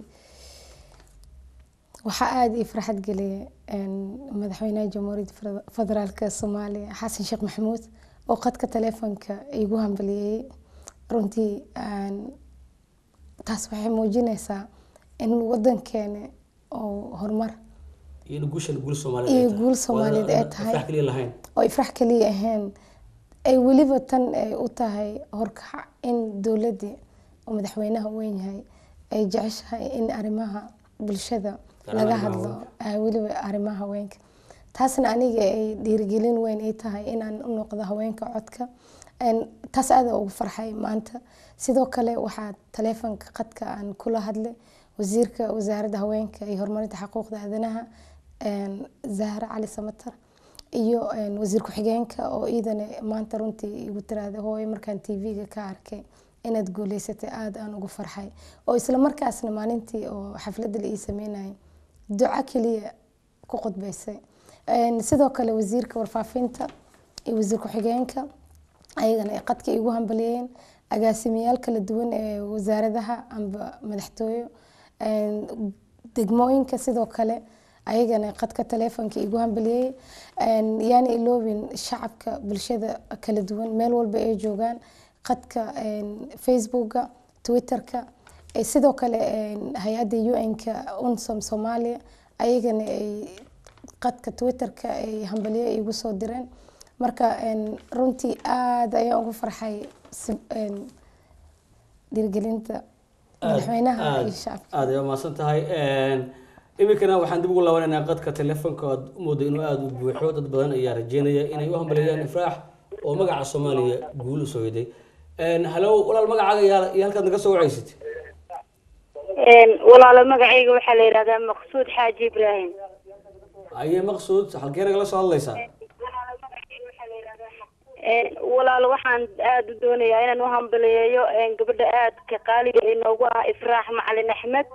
waxaa aada ii farxad geliyay een, madaxweynaha jamhuuriyadda Feder- federaalka soomaaliya xasan sheekh maxamuud oo qadka taleefonka igu hambaliyey runtii een, taas waxay muujinaysaa in wadankeena oo horumar iyo in guushan guul soomaaliyeed Iyo ay tahay. guul Soomaaliyeed ay Waa tahay. ifraax keliya lahayn oo ifrax kaliya ahayn ay weliba tan ay u tahay horkac in dowladdii oo madaxweynaha weyn yahay ay jeceshahay in arrimaha bulshada Gaar laga ahaan hadlo haweenka. ah, weliba arrimaha haweenka taasna aniga ay dhiirigelin weyn ay tahay inaan u noqdo haweenka codka Een, taas aada ugu farxay maanta sidoo kale waxaa taleefonka qadka aan kula hadlay wasiirka wasaaradda haweenka iyo horumarinta xuquuqda aadanaha een, zahra cali samatar iyo een, wasiir ku-xigeenka oo iidana maanta runtii igu tiraahday hooyo markaan tv-ga ka arkay inaad guuleysatay aada aan ugu farxay oo isla markaasna maalintii oo xafladda la ii sameynayay duco keliya ku qudbaysay Een, sidoo kale wasiirka warfaafinta iyo wasiir ku-xigeenka ayagana ay qadka igu hambaliyeen agaasimayaal kala duwan ee wasaaradaha amba madaxtooyo Een, degmooyinka sidoo kale ayagana qadka taleefonka igu hambaliyey Een, yaana iloobin shacabka bulshada kala duwan meel walba ay joogaan qadka een, facebooka twitterka Eh, sidoo kale een, hay-adda un-ka unsom soomaaliya ayagana ay qadka twitterka ay hambalyo igu soo direen marka een, runtii aada ayaan ugu farxay si- een, dhiirigelinta madaxweynaha iyo shacabka aada ayaa mahadsan tahay iminkana waxaan dib ugu laabanaynaa qadka telefonka oad u mooday inuu aada u buuxo dad badan ayaa rajeynaya inay u hambaleeyaan ifraax oo magaca soomaaliya guul usoo yeday halow walaal magacaaga iyo iyo halkaad naga soo wacaysid walaalo magacayga waxaa la yidhahdaa maqsuud xaaji ibraahim aye maqsuud halkee nagala soo hadlaysaa walaalo waxaan aada u doonayaa inaan u hambaliyeeyo gabadha aadka qaaliga ee noogu ah ifraax macalin axmed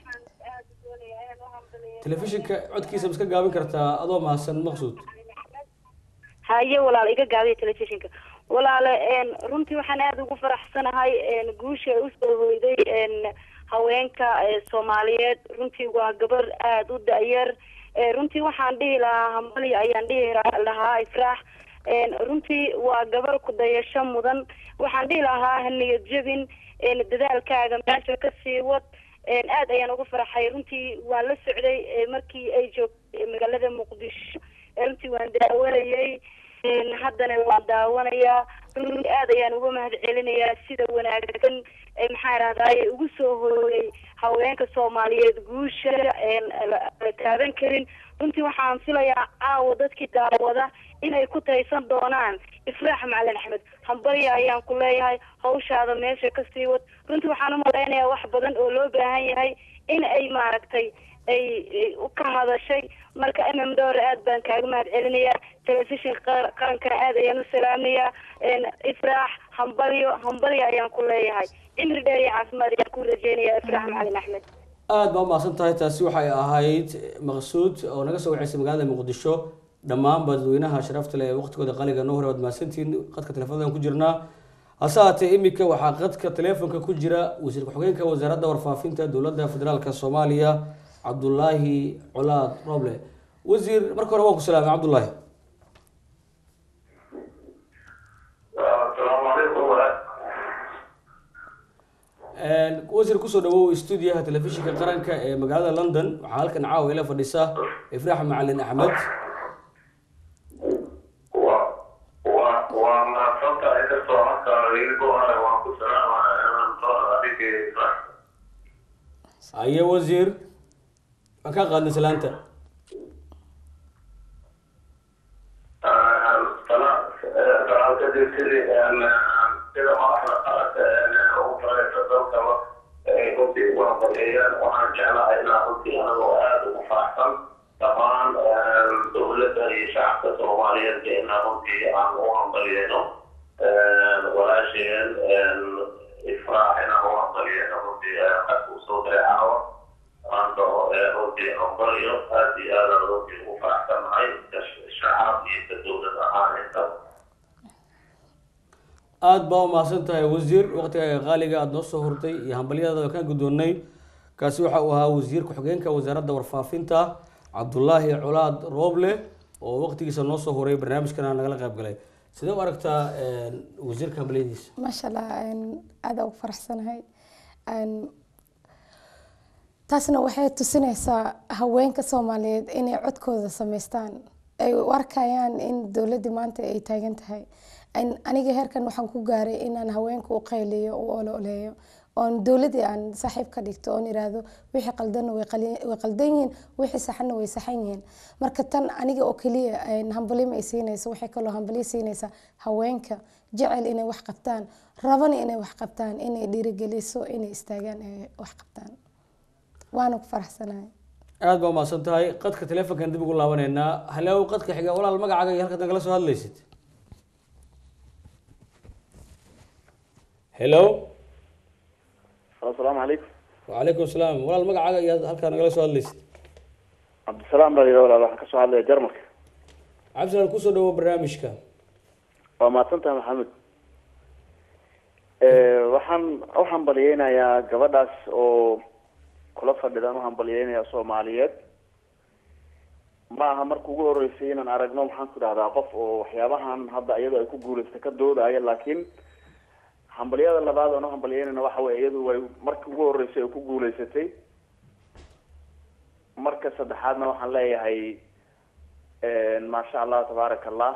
telefishinka codkiisa ma iska gaabin kartaa adoo mahadsan maqsuud haye walaalo iga gaabiya telefishinka walaale runtii waxaan aada ugu faraxsanahay guusha ay usoo hoyday haweenka soomaaliyeed runtii waa gabar aada u da-yar runtii waxaan dhihi lahaa hambali ayaan dhihi lahaa ifraax runtii waa gabar ku dayasho mudan waxaan dhihi lahaa haniyad jebin dadaalkaaga meesha kasii wad aad ayaan ugu faraxay runtii waan la socday markii ay joogtay magaalada muqdisho runtii waan daawanayay haddana waan daawanayaa runtii aad ayaan uga mahad celinayaa sida wanaagsan maxaa rahdaay ugu soo hooyay haweenka soomaaliyeed guusha la taaban karin runtii waxaan filayaa caawa dadkii daawada inay ku taysan doonaan ifraax macalin axmed hambarya ayaan ku leeyahay hawshaada meesha kasii wad runtii waxaan umalaynayaa wax badan oo loo baahan yahay in ay maaragtay ay ka hadashay marka mm dhowr aad baan kaaga mahad celinayaa telefishinka qarankana aad ayaan u salaamayaa ifraax hambalyo hambalyo ayaan ku leeyahay cimri dheer iyo caafimaad ayaan ku rajeynayaa ifraax macalin axmed aada baa umahadsan tahay taasi waxay ahayd maqsuud oo naga soo waceysay magaalada muqdisho dhammaanba dadweynaha sharafta leh ee waqtigooda qaliga noo hore waad mahadsantihiin qadka telefonadan ku jirnaa hase haatee iminka waxaa qadka telefonka ku jira wasiir ku-xigeenka wasaaradda warfaafinta dowladda federaalka soomaaliya cabdulaahi colaad roble wasiir marka hore waan ku salaamay cabdulaahi wasiir kusoo dhawow stuudiyaha telefishinka qaranka ee magaalada london waxaa halkan caawa ila fadhisa ifraax macalin axmed waa mahadsantahay kasoo marka laga go-ayo waan ku salaamaya inaan soo aye wasiir waan kaa qaadnay salaanta sida madaxda qaranka ugu fareysa dalkaba runtii ugu hambalyeeyaan waxaan jeclahay inaan runtii anagoo aada ugu faraxsan dhammaan dowladda iyo shacabka soomaaliyeed inaan runtii aan u hambalyeeno walaasheen ifraax inaan u hambalyeeno runtii qadka usoo diray caawa maanta runtii hambalyo aada iyo aadaan runtii ugu faraxsanahay shacab iyo ka dowlad ahaan intaba aada baa umahadsan tahay wasiir waqtigaaga qaaliga aada noo soo hurtay iyo hambalyadaada kaan guddoonnay kaasi waxa uu ahaa wasiir ku-xigeenka wasaaradda warfaafinta cabdulaahi colaad rooble oo waqtigiisa noo soo huray barnaamijkana nagala qayb galay sidee u aragtaa wasiirka hambalyadiisa maasha allah aada ugu faraxsanahay taasna waxay tusinaysaa haweenka soomaaliyeed inay codkooda sameystaan ay u arkayaan in dowladdii maanta ay taagan tahay aniga heerkan waxaan ku gaaray inaan haweenka u qayliyo u ololeeyo oon dowladii aan saaxiib ka dhigto oon iraahdo wixii qaldanna way qaldan yihiin wixii saxanna way saxan yihiin marka tan aniga oo keliya hambalima ay siinayso waxay kaloo hambalyo siinaysaa haweenka jecel inay wax qabtaan rabana inay wax qabtaan inay dhiirigeliso inay istaagaan ay wax qabtaan waana ku faraxsanahay aada baa umahadsan tahay qadka teleefonkan dib ugu laabaneynaa halow qadka xiga walaal magacaaga iyo halkaad nagala soo hadlaysid hello asalaamu calaykum wacalaykum asalaam walaal magacaaga iyo halkaa nagala soo hadlaysid cabdisalaam baa yidhi walaal waxaan kasoo hadlaya jarmalka cabdisalaan kusoo dhawo barnaamijka waa mahadsantahay maxamed waxaan u hambaliyeynayaa gabadhaas oo kula fadhidaan u hambalyeynaya soomaaliyeed ma aha marka ugu horeysay inaan aragno maxaan ku dhahdaa qof oo waxyaabahan hadda iyadoo ay ku guulaysta ka doodaya laakiin hambalyada labaad oon u hambalyeynayna waxa weye iyadu way markii ugu horeysay ay ku guulaysatay marka saddexaadna waxaan leeyahay maasha allah tabaaraka allah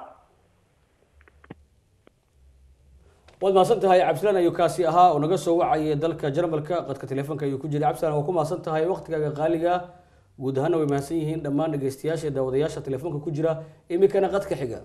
waad mahadsan tahay cabdisalaan ayuu kaasi ahaa oo naga soo wacayay dalka jarmalka qadka teleefonka ayuu ku jiray cabdisalaan waa ku mahadsan tahay waqtigaaga qaaliga guud ahaana way mahadsan yihiin dhammaan dhegeystayaasha iyo daawadayaasha teleefonka ku jira iminkana qadka xiga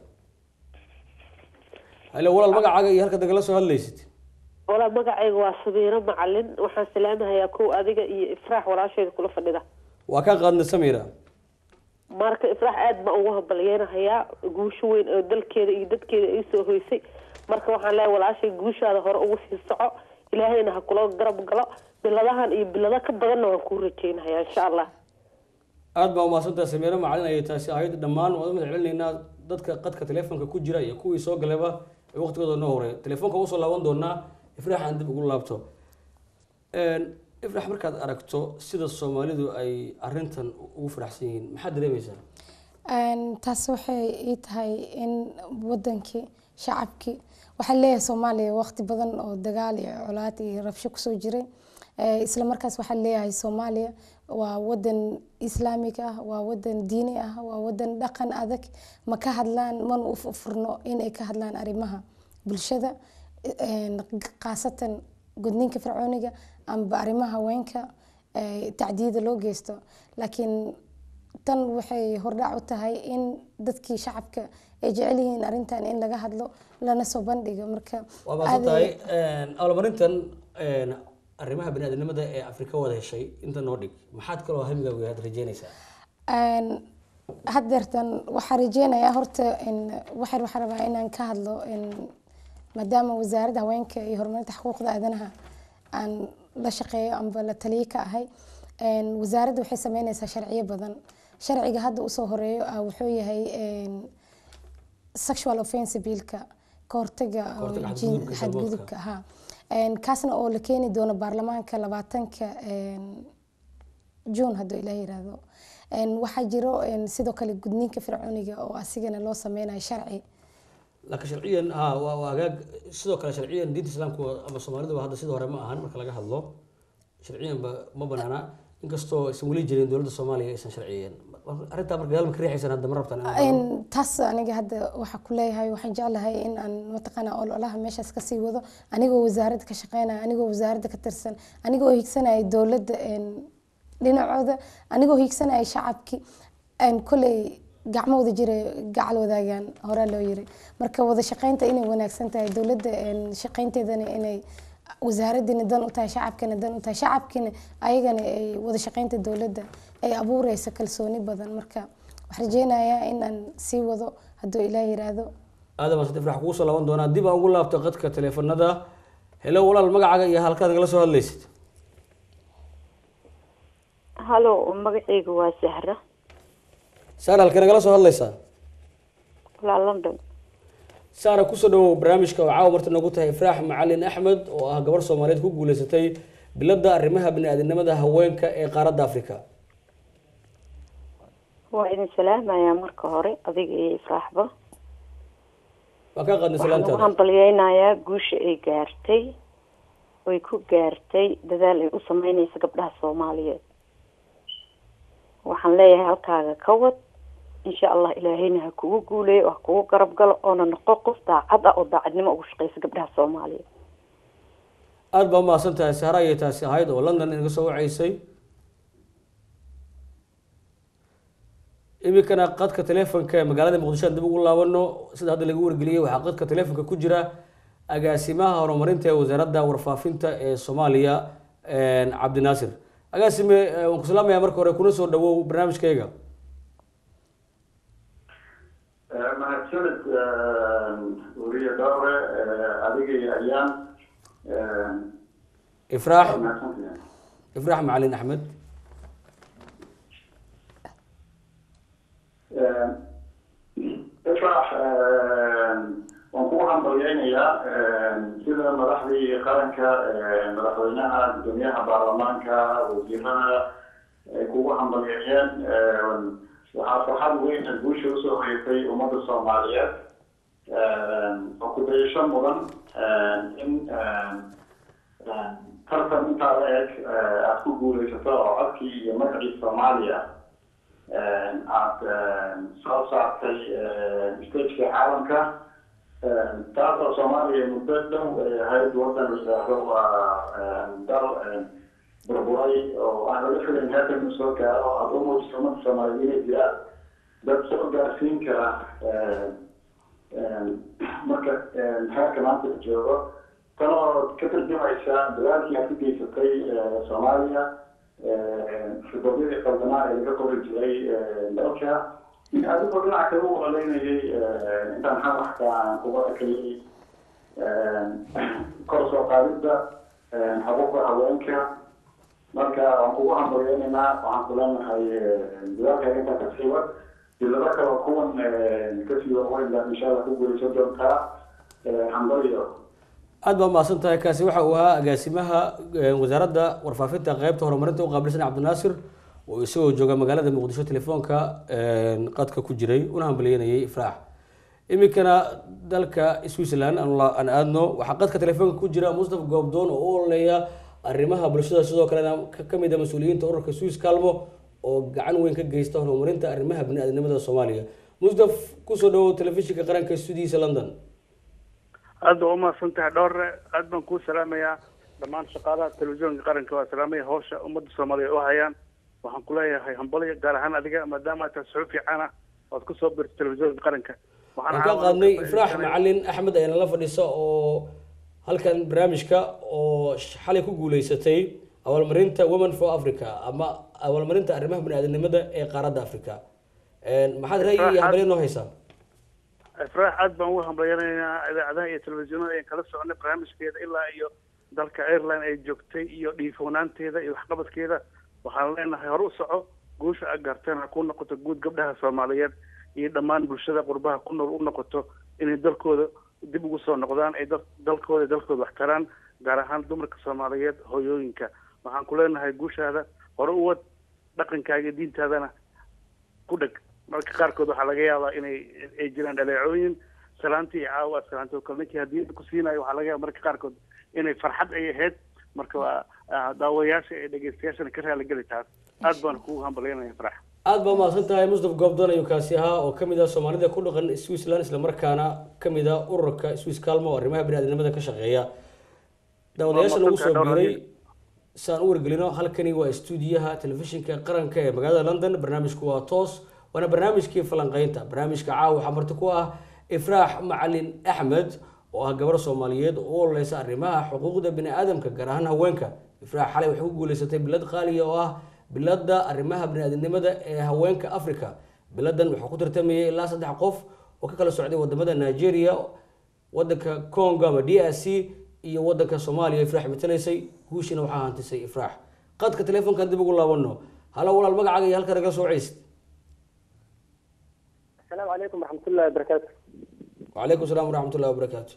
halo walaal magacaaga iyo halkaad nagala soo hadlaysid walaal magacayga waa sabiiro macalin waxaan salaamahayaa kow adiga iyo ifraax walaasheeda kula fadhida waa kaa qaadna samira marka ifraax aada baan ugu hambalyeynahayaa guusho weyn oo dalkeeda iyo dadkeeda ay soo hoysay marka waxaan leeyahay walaashay guushaada hore ugu sii soco ilaahayna ha kula garab galo biladahan iyo bilado ka badanna waan kuu rajeynahayaa insha allah aada baa umahadsantaha sameero macalin ayay taasi ahayd dhammaan waan u mahad celinaynaa dadka qadka teleefonka ku jira iyo kuwii soo galayba ee waqtigooda noo horay teleefonka usoo laaban doonaa ifraax aan dib ugu laabto ifraax markaad aragto sida soomaalidu ay arintan ugu faraxsan yihiin maxaad dareemaysaa taas waxay ii tahay in wadankii shacabkii waxaa leeyahay soomaaliya waqti badan oo dagaal iyo colaad iyo rabsho kusoo jiray isla markaas waxaa leeyahay soomaaliya waa wadan islaamig ah waa wadan diini ah waa wadan dhaqan adag ma ka hadlaan mana u furno inay ka hadlaan arrimaha bulshada khaasatan gudniinka fircooniga amba arrimaha haweenka tacdiyada loo geysto laakiin tan waxay hordhac u tahay in dadkii shacabka ay jecel yihiin arrintan in laga hadlo lana soo bandhigo marka waa maasan tahay abaalmarintan arrimaha baniaadamnimada ee afrika wada heshay inta noo dhig maxaad kaloo hamigaagu yahaad rajeynaysaa haddeertan waxaa rajeynayaa horta waxaan waxaa rabaa inaan ka hadlo maadaama wasaaradda haweenka iyo horumarinta xuquuqda aadanaha aan la shaqeeyo amba la taliyo ka ahay wasaaradda waxay sameynaysaa sharciyo badan sharciga hadda usoo horeeyo ah wuxuu yahay sexual offense billka kahortaga xadgudubka ha kaasna oo la keeni doono baarlamaanka labaatanka june hadduu ilaah yiraahdo waxaa jiro sidoo kale gudniinka fircooniga oo asigana loo sameynayo sharci laakiin sharciyan ha waa waa agaag sidoo kale sharciyan diinta islaamku ama soomaaliduba hadda sidii hore ma ahan marka laga hadlo sharciyanba ma banaana inkastoo aysan weli jirin dowladda soomaaliya aysan sharciyeyn arrintaa marka gadaal ma ka riixaysan hadda ma rabtaan taas aniga hadda waxaa ku leeyahay waxaan jeclahay in aan mataqaana ololaha meeshaas kasii wado anigoo wasaaradda ka shaqeynaya anigoo wasaaradda ka tirsan anigoo higsanaya dowladda dhinacooda anigoo hiigsanaya shacabkii aan koley gacmo wada jira gacal wadaagaan horaa loo yiri marka wada shaqeynta inay wanaagsan tahay dowladda een, shaqeynteedana inay wasaaradiina dan u tahay shacabkina dan u tahay shacabkina ayagana ay wada shaqeynta dowladda ay abuureysa kalsooni badan marka waxaan rajeynayaa in aan sii wado hadduu ilaah yiraahdo aadam asad ifrax kugu soo laaban doonaa dib aan ugu laabto qadka teleefanada helo walaal magacaaga iyo halkaad nagala soo hadlaysid halo magacaygu waa sahra saara halkee nagala soo hadlaysaa walaa london saara kusoo dhawow barnaamijka oo caawa marta nagu tahay ifraax macalin axmed oo ah gabar soomaaliyeed ku guuleysatay biladda arrimaha bini-aadamnimada haweenka ee qaaradda africa waa idin salaamayaa marka hore adiga iyo ifraaxba waa kaa qaadnay waxaan ugu salaantaada hambalyeynayaa guusha ay gaartay oy ku gaartay dadaal ay u sameyneysa gabdhaha soomaaliyeed waxaan leeyahay halkaaga ka wad insha allah ilaahayna ha kugu guuleeyo oo ha kugu garab galo oona noqo qof daacad ah oo daacadnimo ugu shaqeysa gabdhaha soomaaliyeed aada baa umahadsan tahay sahra ayay taasi ahayd oo london inaga soo waceysay iminkana qadka teleefonka ee magaalada muqdisho aan dib ugu laabano sida hadda lagu wargeliyey waxaa qadka teleefonka ku jira agaasimaha horumarinta ee wasaaradda warfaafinta ee soomaaliya cabdinaasir agaasime eh, waan ku salaamayaa marka hore kuna soo dhawow barnaamijkayga mahadsanid weriye dhowre adiga iyo ayaan ifraax mahadsantahay ifraax macalin axmed ifrax waan kugu hambalyeynayaa sida madaxdii qaranka madaxweynaha gudoomiyaha baarlamaanka wasiirada ay kugu hambalyeeyeen waxaa farxad weyn ah guusha usoo horeysay ummadda soomaaliyeed oo ku dayasho mudan in tartan intaa la eg aada ku guuleysato oo codkii iyo magacii soomaaliya aada soo saartay stageka caalamka taasoo soomaaliya muddo dhow ay ahayd wadan la yidhaahdo waa dal burburay oo aan laga filayn heerkan inuu soo gaaro aada u muujiso ummadda soomaaliyeed inay jiraan dad soo gaarsiin kara marka heerka maanta la joogo tan oo ka tarjumaysa dadaalkii aad ku geysatay soomaaliya khibradyadii qaldanaa ee laga qori jiray dalka adigoo dhinaca kale u oleynayay intaan xamaxka aan kuga arkayay kor soo qaadidda xuquuqda haweenka marka waan kugu hambalyeynaynaa waxaan ku leenahay dadaalkaaga intaa kasii wad dilado kale kuwan kasii warweyn baad insha allah ku guuleysan doontaa hambalyo aada baa umahadsan tahay kaasi waxa uu ahaa agaasimaha eh, wasaaradda warfaafinta qeybta horumarinta u qaabilsan cabdinaasir oo isagoo jooga magaalada muqdisho telefoonka eh, qadka ku jiray una hambalyeynayay ifraax iminkana dalka switzerland aan la- aan aadno waxaa qadka telefoonka ku jira mustafa goobdoon oo u ololeeya arrimaha bulshada sidoo kalena ka- ka mid a mas-uuliyiinta ururka swiss calmo oo gacan weyn ka geysta horumarinta arrimaha bini-aadamnimada soomaaliya mustaf kusoo dhawow telefishinka qaranka studiisa london aad baa umahadsan tahay dhowre aad baan kuu salaamayaa dhammaan shaqaalaha telefisyoonka qaranka waa salaamaya hawsha ummadda soomaaliya u hayaan waxaan ku leeyahay hambalyo gaar ahaan adiga maadaama aad tahay suxuuf fiican ah oad kusoo birta telefisyoonka qaranka waxaan ka qaadnay ifraax macalin axmed ayana la fadhisa oo halkan barnaamijka oo xalay ku guuleysatay abaalmarinta women for africa ama abaalmarinta arrimaha bini-aadamnimada ee qaaradda africa maxaad ra'yi iyo hambalyo noo haysaa ifraax aad baan ugu hambalyanaynaa idaacadaha iyo telefisyoonada ayaan kala soconay barnaamijkeeda ilaa iyo dalka ireland ay joogtay iyo dhiifoonaanteeda iyo waxqabadkeeda waxaan leenahay hore u soco guusha aad gaarteen ha ku noqoto guud gabdhaha soomaaliyeed iyo dhammaan bulshada qurbaha ku nool u noqoto inay dalkooda dib ugu soo noqdaan ay dal- dalkooda dalkooda wax taraan gaar ahaan dumarka soomaaliyeed hooyooyinka waxaan ku leenahay guushaada hore u wad dhaqankaaga iyo diintaadana ku dheg marka qaarkood waxaa laga yaabaa inay ay jiraan dhaleecooyin salaantii iyo caawa salaantii oo kale ninkii haddii ku siinayo waxaa laga yaaba marka qaarkood inay farxad ay ahayd marka waa ah, daawayaasha iyo dhegeystayaashana ka raaligeli taas aad baan kugu hambalyanaya farax aada baa umahadsan tahay mustaf goobdoon ayuu kaasi ahaa oo kamid ah soomaalida ku dhaqan switzerland islamarkaana kamid ah ururka swiss calmo oo arrimaha bini-aadamnimada ka shaqeeya daawadayaasha nagu soo biiray sidaan u wargelino halkani waa stuudiyaha telefishinka qaranka ee magaalada london barnaamijku waa toos waana barnaamijkii falanqeynta barnaamijka caawa waxaa marti ku ah ifraax macalin axmed oo ah gabar soomaaliyeed oo u ololeysa arrimaha xuquuqda bini aadamka gaar ahaan haweenka ifraax xalay waxay ku guuleysatay bilad qaaliya oo ah bilada arrimaha biniaadamnimada ee haweenka africa biladan waxaa ku tartamayay ilaa saddex qof oo ka kala socday wadamada nigeria wadanka congo ama d r c iyo wadanka soomaaliya ifraax matalaysay guushina waxaa hantisay ifraax qadka telefoonkan dib ugu laabano halo walaal magacaaga iyo halka naga soo ceysid asalaamu calaykum waraxmatullahi wabarakaatu wacalaykum salaam waraxmatullahi wabarakaatu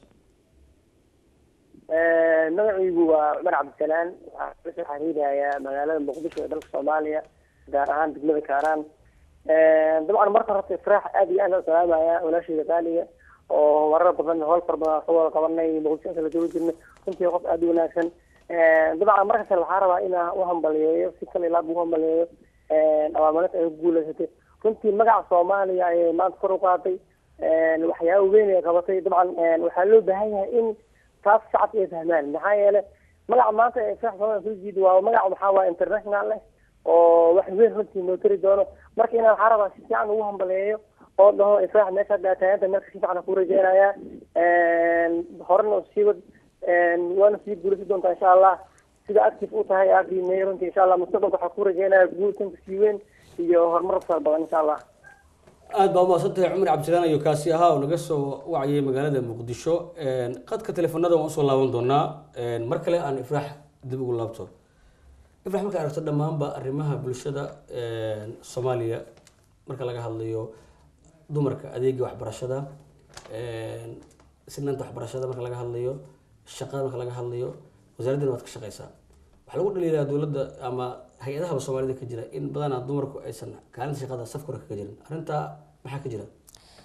magacaygu waa cumar cabdisalaan waxaan kala soo xiriirayaa magaalada muqdisho ee dalka soomaaliya gaar ahaan degmada kaaraan dabcan marka horta ifraax aad iyo aad aan salaamaya walaashayda qaaliga oo marar badan howl far badan soo wada qabanay muqdisho kala joogi jirnay runtii qof aad u wanaagsan dabcan marka kale waxaa rabaa inaan u hambaliyeeyo si kale ilaab u hambaliyeeyo abaalmarinta ay ku guuleysatay runtii magaca soomaaliya ayay maanta kor u qaaday waxyaaba weyn ay qabatay dabcan waxaa loo baahan yahay in taas shacabka ay fahmaan maxaa yeelay magaca maanta ee ifraax soomaaliya soo jiida waa magac waxaa waa international leh oo wax weyn runtii noo tari doono marka inaan waxaa rabaa si fiican ugu hambaleeyo oo dhaho ifraax meesha daataayanta meesha si fiican ku rajeynayaa horena sii wad waana sii guulasi doontaa insha allah sida active u tahay aad qiimeeyay runtii insha allah mustaqbalka waxaa ku rajeynayaa guul tanka sii weyn iyo horumar fara badan insha allah aada baa umahadsantahay cumar cabdisalaan iyo kaasi ahaa oo naga soo wacayay magaalada muqdisho qadka telefoonada waan usoo laaban doonaa mar kale aan ifraax dib ugu laabto ifraax marka aragto dhammaanba arrimaha bulshada soomaaliya marka laga hadlayo dumarka adeega waxbarashada sinaanta waxbarashada marka laga hadlayo shaqada marka laga hadlayo wasaaraddan waad ka shaqeysaa waxaa lagu dhaliilaa dowladda ama hay-adahaba soomaalida ka jira in badanaa dumarku aysan kaalinta shaqada safka hore kaga jirin arrintaa maxaa ka jira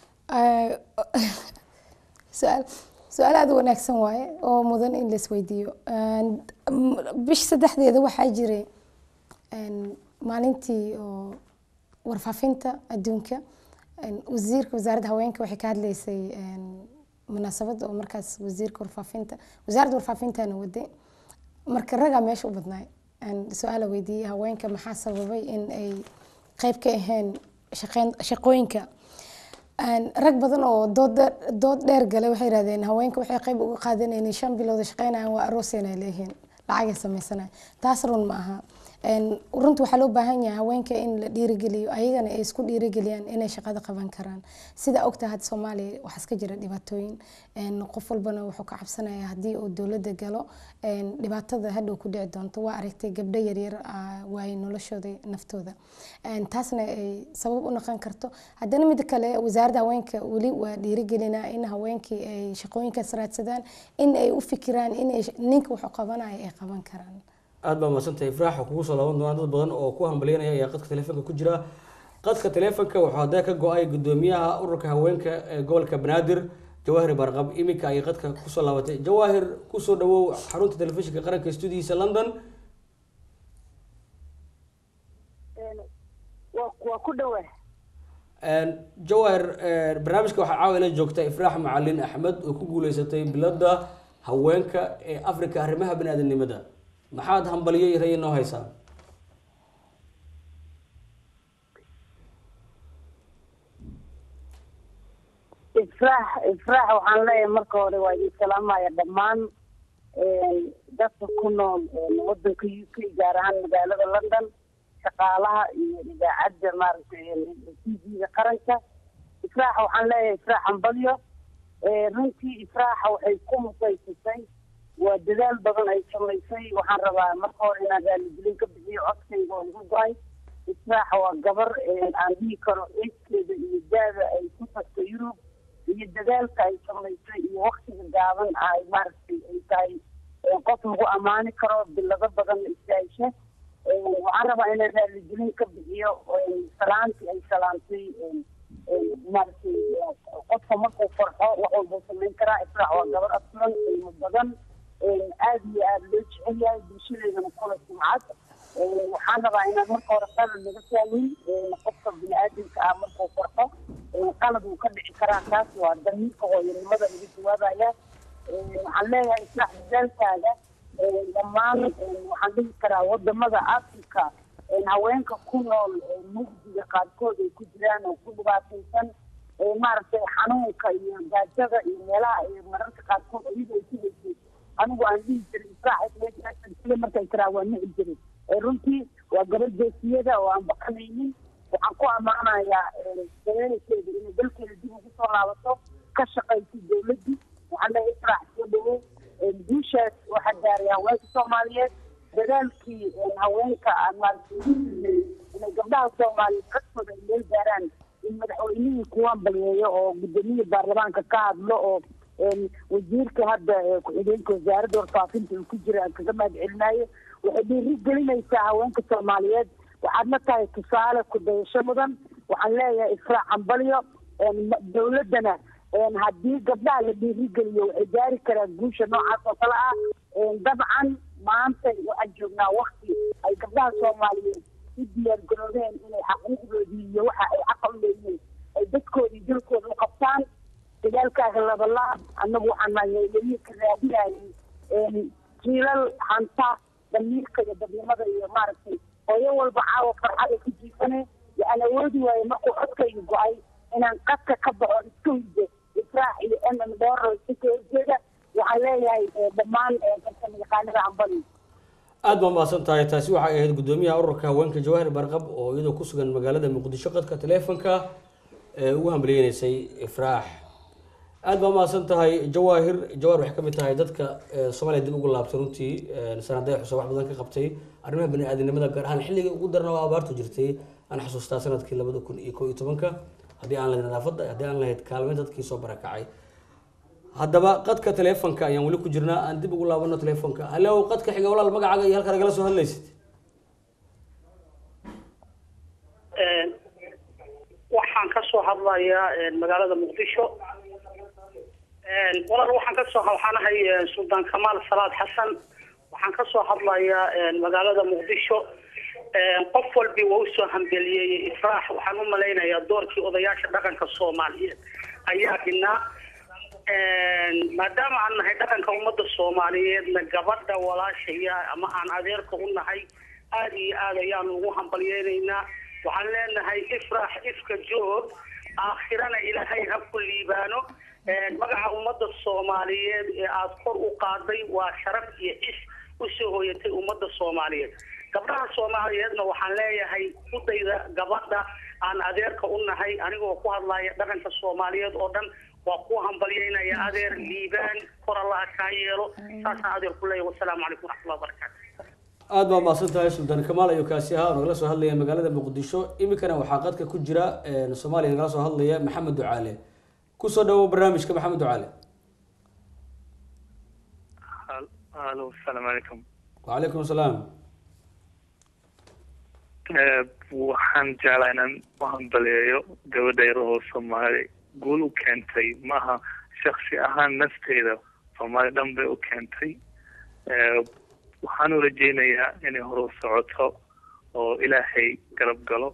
su-aal su-aal aada u wanaagsan waaye oo mudan in la isweydiiyo bish saddexdeeda waxaa jiray maalintii oo warfaafinta adduunka wasiirka wasaaradda haweenka waxay ka hadleysay munaasabad oo markaas wasiirka warfaafinta wasaaradda warfaafintana waday marka ragaa meesha u badnaay su-aala weydiiyey haweenka maxaa sababay in ay qeyb ka ahayn shaqeyn shaqooyinka rag badan oo dood dood dheer galay waxay yidhahdeen haweenka waxay qeyb uga qaadanayeen shan bilooda shaqeynayaan waa arooseen ay leeyihiin lacagay samaysanaya taas run ma aha runta waxaa loo baahan yahay haweenka in la dhiirigeliyo ayagana ay isku dhiirigeliyaan inay shaqada qaban karaan sida ogta hadda soomaaliya waxaa iska jira dhibaatooyin qof walbana wuxuu ka cabsanaya haddii uu dowladda galo dhibaatada hadhow ku dhici doonto waa aragtay gabdho yaryar waaye noloshooda naftooda taasna ay sabab u noqon karto haddana mid kale wasaaradda haweenka weli waa dhiirigelinaa in haweenkii ay shaqooyinkaas raadsadaan in ay u fikiraan in ninka wuxuu qabanaya ay qaban karaan aada baa mahadsantahay ifraax oo kugu soo laaban doonaa dad badan oo ku hambalyanaya ayaa qadka telefoonka ku jira qadka telefoonka wuxuu hadda ka go-ay gudoomiyaha ururka haweenka ee gobolka banaadir jawaahir barqab iminka ayay qadka kusoo laabatay jawaahir kusoo dhawow xarunta telefishinka qaranka stuudiyiisa london waa ku dhawa jawaahir barnaamijka waxaa caawa ila joogta ifraax macalin axmed oo ku guuleysatay bilada haweenka ee africa arrimaha bani-aadanimada maxaad hambaliyo iyo rayi noo haysaa ifraax ifraax waxaan leeyahay marka hore waa idin salaamaya dhammaan dadka ku nool wadanka u k gaar ahaan magaalada london shaqaalaha iyo idaacadda maaragtay t v-ga qaranka ifraax waxaan leeyahay ifraax hambalyo runtii ifraaxa waxay ku musaysatay waa dadaal badan ay samaysay waxaan rabaa marka hore inaan raaligelin ka bixiyo codkayga oo igu go-ay israaxa waa gabar aan dhihi karo eedkeeda iyo daada ay ku tagto yurub iyo dadaalka ay samaysay iyo waktiga gaaban ay maaragtay ay tahay qof lagu ammaani karo bilado badan istaaisha waxaan rabaa inaan raaligelin ka bixiyo salaantii ay salaantay maaragtay qofka markuu farxo wax walbuu samayn karaa israax waa gabar asturan qiimo badan aad iyo aad loo jecel yahay bulshadeedana kula sumcad waxaan rabaa inaan marka hore qalad laga saamin qofka bini-aadamka ah markuu farxo qalad uu ka dhici karaa taas waa damiirka hooyanimada laga jawaabaya waxaan leeyahay islaax dadaalkaaga dhammaan waxaan dhihi karaa wadamada africa haweenka ku nool mugdiga qaarkood ay ku jiraan oo ku dhibaataysan maaragtay xanuunka iyo gaajada iyo meelaha ay mararka qaarkood iyada ay ku haysay anigu aan dhihi jiray israaxile markay tiraa waa nici jiray runtii waa gabadh geesiyada oo aan baqanaynin waxaan ku ammaanayaa dareerkeeda inay dalkeeda dib ugu soo laabato ka shaqaysa dowladii waxaan leeyahay israax soo dhawow guushaas waxaa gaaray haweenka soomaaliyeed dadaalkii haweenka aan maaragtay inay gabdhaha soomaaliyeed codkooda ay meel gaaraan in madaxweynihii kuwaan balyeeyo oo gudoomiyii baarlamaanka ka hadlo oo wasiirka hadda ku-xigeenka wasaaradda warfaafinta uu ku jira aan kaga mahad celinayo waxay dhiiri gelinaysaa haweenka soomaaliyeed waxaadna tahay tusaale ku dayasho mudan waxaan leeyahay israac cambalyo dowladdana haddii gabdhaha la dhiirigeliyo waxay gaari karaan guusha noocaas oo kale ah dabcan maanta waxaan joognaa wakti ay gabdhaha soomaaliyeed u diyaar garoobeen inay xaquuqdoodii iyo waxa ay xaqa u leeyihiin ay dadkoodii dalkooda u qabtaan dagaalkaaga labalaab annagu waxaan maayeliyii ka raadinayay jiilal hanta damiirka iyo dadnimada iyo maaragtay hooyo walba caawa farxad ay ku jiifane waxaan awoodi waaye markuu codkayga go-ay inaan qadka ka baxo iska hidde israax iyo m m dhooro iska horjeeda waxaan leeyahay dhammaan farsamayaqaanada ambali aad baa mahadsan tahay taasi waxay ahayd gudoomiyaha ururka haweenka jawaahir barqab oo iyadoo ku sugan magaalada muqdisho qadka taleefonka ee ugu hambaliyeynaysay ifraax aad baa mahadsan tahay jawaahir jawaahir waxay ka mid tahay dadka soomaaliya dib ugu laabtay runtii sanaday xusa wax badan ka qabtay arrimaha bani-aadamnimada gaar ahaan xilligii ugu darna oo abaartu jirtay aan xasuustaa sanadkii labada kun iyo kow iyo tobanka haddii aan lahayd nadaafadda haddii aan lahayd kaalmeyn dadkii soo barakacay haddaba qadka taleefonka ayaan weli ku jirnaa aan dib ugu laabano taleefonka hallow qadka xiga walaal magacaaga iyo halka nagala soo hadlaysid waxaan ka soo hadlayaa magaalada muqdisho walaal waxaan ka soo waxaan ahay suldaan kamaal salaad xasan waxaan ka soo hadlayaa magaalada muqdisho qof walbi waa usoo hambeliyeeyey ifraax waxaan u malaynayaa doorkii odayaasha dhaqanka soomaaliyeed ayaa dhinaa maadaama aan nahay dhaqanka ummadda soomaaliyeedna gabadha walaashaya ama aan adeerka u nahay aada iyo aad ayaan ugu hambalyeynaynaa waxaan leenahay ifrax ifka joog aakhirana ilaahay ha ku liibaano magaca ummadda soomaaliyeed ee aada kor u qaaday waa sharaf iyo cis usoo hooyatay ummadda soomaaliyeed gabdhaha soomaaliyeedna waxaan leeyahay udayda gabadha aan adeerka u nahay anigoo ku hadlaya dhaqanka soomaaliyeed oo dhan waa ku hambalyeynaya adeer liibaan kor allaha kaa yeelo saasaan adeer ku leeyahay wasalaamu calaykum waraxmatullahi wabarakaatu aad baa mahadsan tahay suldaan kamaal ayuu kaasi ahaa oo nagala soo hadlaya magaalada muqdisho iminkana waxaa qadka ku jira soomaaliya nagala soo hadlaya maxamed ducaale kusoo dhawow barnaamijka maxamed ducaale alo asalaamu calaykum wacalaykum asalaam waxaan jeclaa inaan u hambaleeyo gabadha yar oo soomaali guul u keentay maaha shaksi ahaan nafteeda soomaali dhan bay u keentay waxaan u rajeynayaa inay hore u socoto oo ilaahay garab galo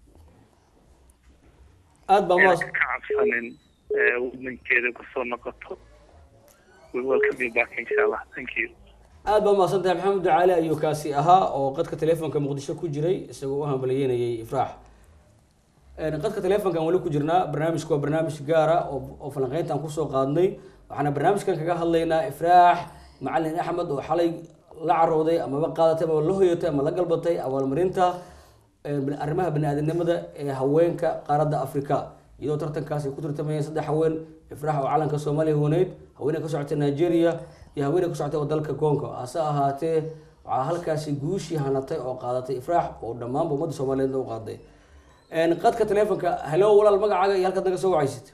aad baa ka cabsanin wadankeeda kusoo noqoto we welcome you back insha allah thank you aad baa mahadsan tahay maxamed ducaale ayuu kaasi ahaa oo qadka taleefonka muqdisho ku jiray isagoo u hambalyeynayay ifraax qadka taleefonkan weli ku jirnaa barnaamijku waa barnaamij gaara oo falanqeyntaan kusoo qaadnay waxaana barnaamijkan kaga hadlaynaa ifraax macalin axmed oo xalay la carooday amaba qaadatay amaba la hoyatay ama la galbatay abaalmarinta arrimaha bani-aadamnimada ee haweenka qaaradda africa iyadoo tartankaas ay ku tartamayeen saddex haween ifraax oo calanka soomaaliya hooneyd haweeney ka socotay nigeria iyo haweeney ka socotay oo dalka congo hase ahaatee waxaa halkaasi guushii hanatay oo qaadatay ifraax oo dhammaanba ummadda soomaaliyeedna u qaaday qadka taleefonka halo walaal magacaaga iyo halkaad naga soo wacaysid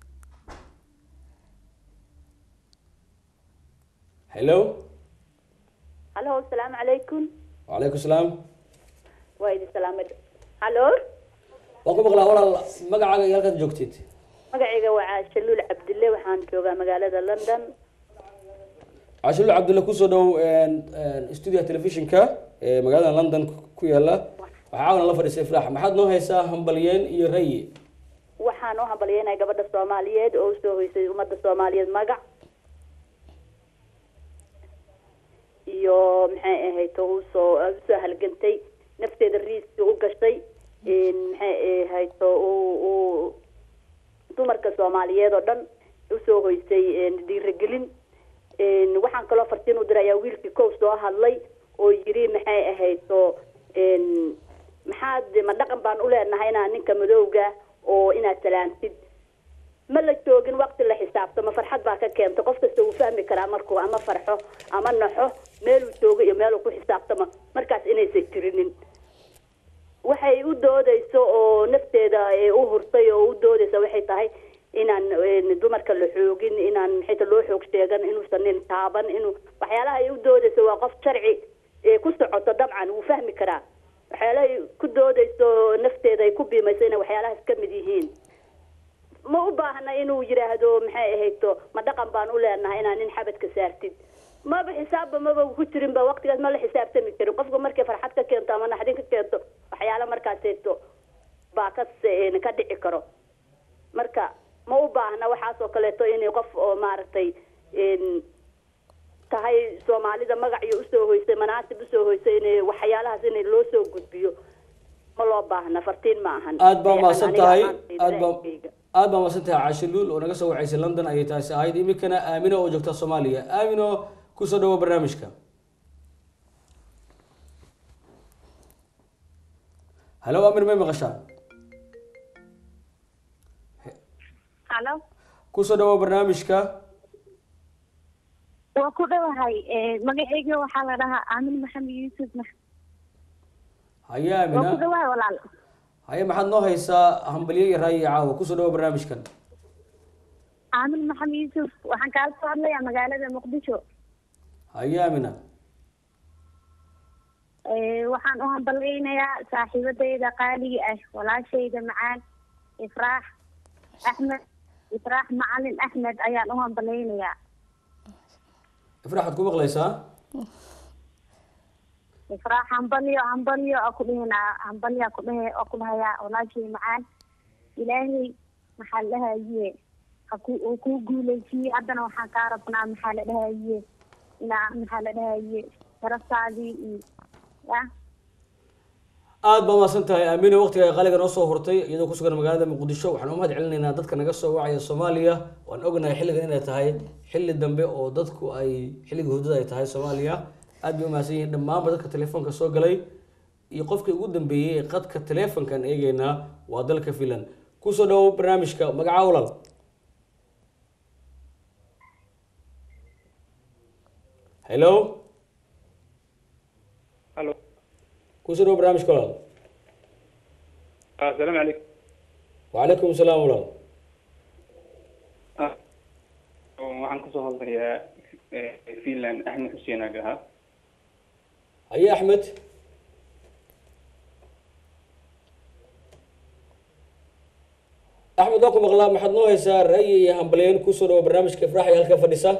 hello halo asalaamu calaykum wacalaykum salaam waa idin salaamay halo waan ku maqlaa walaal magacaaga iyo halkaad joogtid magacayga waa caashaluul cabdille waxaan joogaa magaalada london cashiluul cabdulle kusoo dhow stuudiyaha telefishinka ee magaalada london ku yaala waxaa caawana la fadhiisay ifraax maxaad noo haysaa hambalyeen iyo rayi waxaan u hambalyeynaya gabadha soomaaliyeed oo usoo hoysay ummadda soomaaliyeed magac iyo maxay ahayto usoo usoo halgantay nafteeda riiski u gashay maxay ahayto uu dumarka soomaaliyeed oo dhan usoo hoysay dhiirigelin waxaan kaloo fartiin u diray ayaa wiilkii kow soo hadlay oo yiri maxay ahayto maxaad ma dhaqan baan u leenahay inaa ninka madowga oo inaad salaantid ma la joogin waqti la xisaabtamo farxad baa ka keenta qof kasta wuu fahmi karaa markuu ama farxo ama naxo meeluu joogo iyo meeluu ku xisaabtamo markaas inaysan jirinin waxay u doodeyso oo nafteeda u hurtay oo u doodeysa waxay tahay inaan dumarka la xoogin inaan maxayta loo xoog sheegan inuusan nin taaban inuu waxyaalaha ay u doodeyso waa qof sharci ku socoto dabcan wuu fahmi karaa waxyaalahay ku doodeyso nafteeda ay ku biimayso inay waxyaalahaas ka mid yihiin ma u baahna inuu yidhaahdo maxay ahayto ma dhaqan baan u leenahay inaa nin xabadka saartid maba xisaabba maba ku jirinba waqtigaas ma la xisaabtami jirin qofka markay farxad ka keento ama naxdin ka keento waxyaala markaaseeto baa ka ka dhici karo marka ma u baahna waxaas oo kaleeto inay qof oo maaragtay tahay soomaalida magaciyo usoo hoysay manaasib usoo hoysay inay waxyaalahaas in loo soo gudbiyo ma loo baahna fartiin ma ahan aad baa mahadsan tahay aad baa aad baa mahadsan tahay cashiluul oo naga soo wacaysay london ayay taasi ahayd iminkana aamino oo joogta soomaaliya aamino kusoo dhawo barnaamijka halo aamin may maqashaa halo kusoo dhawo barnaamijka waa ku dhawahay magaceyga waxaa la dhahaa aamin maxamed yuusuf haye waa ku aamina dhawahay walaal haye maxaad noo haysaa hambalyo iyo raayi iyo caawa kusoo dhawo barnaamijkan aamin maxamed yuusuf waxaan kaala soo hadlayaa magaalada muqdisho haye aamina waxaan u hambalyeynayaa saaxiibadayda qaaliga ah walaashayda macaan ifraax axmed ifraax macalin axmed ayaan u hambalyeynayaa ifraax waad ku maqlaysaa ifraax hambalyo hambalyo oo ku dhihinaa hambalyo ku dhahe oo ku dhahayaa walaashay macaan ilaahay maxaa la dhahaye haku uu kuu guuleysiiyey haddana waxaan kaa rabnaa maxaa la dhahaye inaa maxaa la dhahaye sharaftaadii iyo ya aad baa mahadsan tahay aamino waqtiga ay qaaliga noo soo hurtay iyadoo ku sugan magaalada muqdisho waxaan u mahad celinaynaa dadka naga soo wacaya soomaaliya waan ognahay xilligan inay tahay xilli dambe oo dadku ay xilliga hurdada ay tahay soomaaliya aad bay umahadsan yihiin dhammaanba dadka telefoonka soo galay iyo qofkii ugu dambeeyey ee qadka telefoonkan eegeynaa waa dalka finland kusoo dhawo barnaamijka magaca walaal hello Hello. kusoo dhawo barnaamijka walaal السلام عليكم وعليكم السلام walaal waxaan kasoo hadlayaa finland axmed xuseen agaha haye axmed axmed waa ku maqlaa maxaad noo haysaa ra'yi iyo hambalyeyn kusoo dhawo barnaamijka ifraax iyo halka fadhisa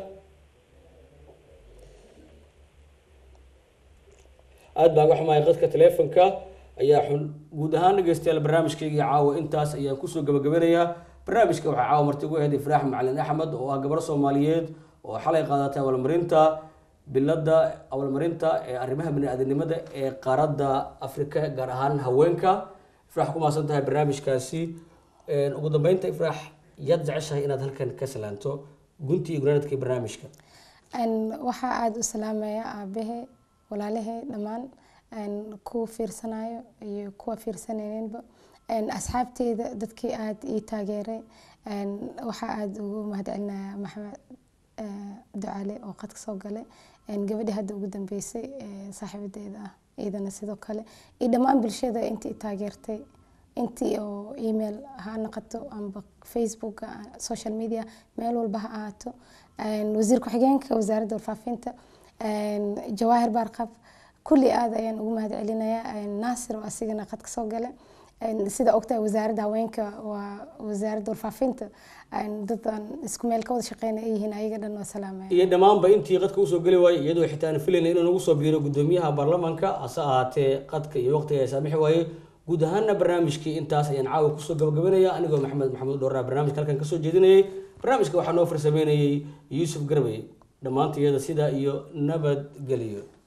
aad baan uga xumahay qadka teleefonka ayaa xun guud ahaan dhegeystayaal barnaamijkayga caawa intaas ayaan kusoo gabagabanayaa barnaamijka waxaa caawa marti ugu ahayd ifraax macalin axmed oo ah gabar soomaaliyeed oo xalay qaadatay abaalmarinta bilada abaalmarinta ee arrimaha bani-aadanimada ee qaaradda afrika gaar ahaan haweenka ifraax ku mahadsan tahay barnaamijkaasi ugu dambeynta ifraax yaad jeceshahay inaad halkan ka salaanto guntii iyo gunaanadkii barnaamijka waxaa aada u salaamaya aabahe walaalahe dhammaan kuwa fiirsanayo iyo kuwa fiirsanayninba asxaabteyda dadkii aada ii taageeray waxaa aada ugu mahadcelinaya maxamed ducaale oo qadka soo galay gabadhii hadda ugu dambeysay saaxiibadeeda ah iyadana sidoo kale iyo dhammaan bulshada intii taageertay intii oo email ha noqoto amba facebook social media meel walba ha ahaato wasiir ku-xigeenka wasaaradda warfaafinta jawaahir baarqab kulli aad ayaan ugu mahad celinayaa naasir oo asigana qadka soo gale sida ogtahay wasaaradda haweenka waa wasaaradda warfaafinta dadan isku meel ka wada shaqeynaya ay yihiin ayaga dhan waa salaamaya iyo dhammaanba intii qadka usoo geli waayey iyadoo xitaa aan filayna inuu nagu soo biiro gudoomiyaha baarlamaanka hase ahaatee qadka iyo waqtiga ay saamixi waayey guud ahaana barnaamijkii intaas ayaan caawa kusoo gabagabanaya anigoo maxamed maxamuud dhowraa barnaamijka halkan kasoo jeedinayay barnaamijka waxaa noo farsameynayay yuusuf garbey dhammaantayada sidaa iyo nabadgeliyo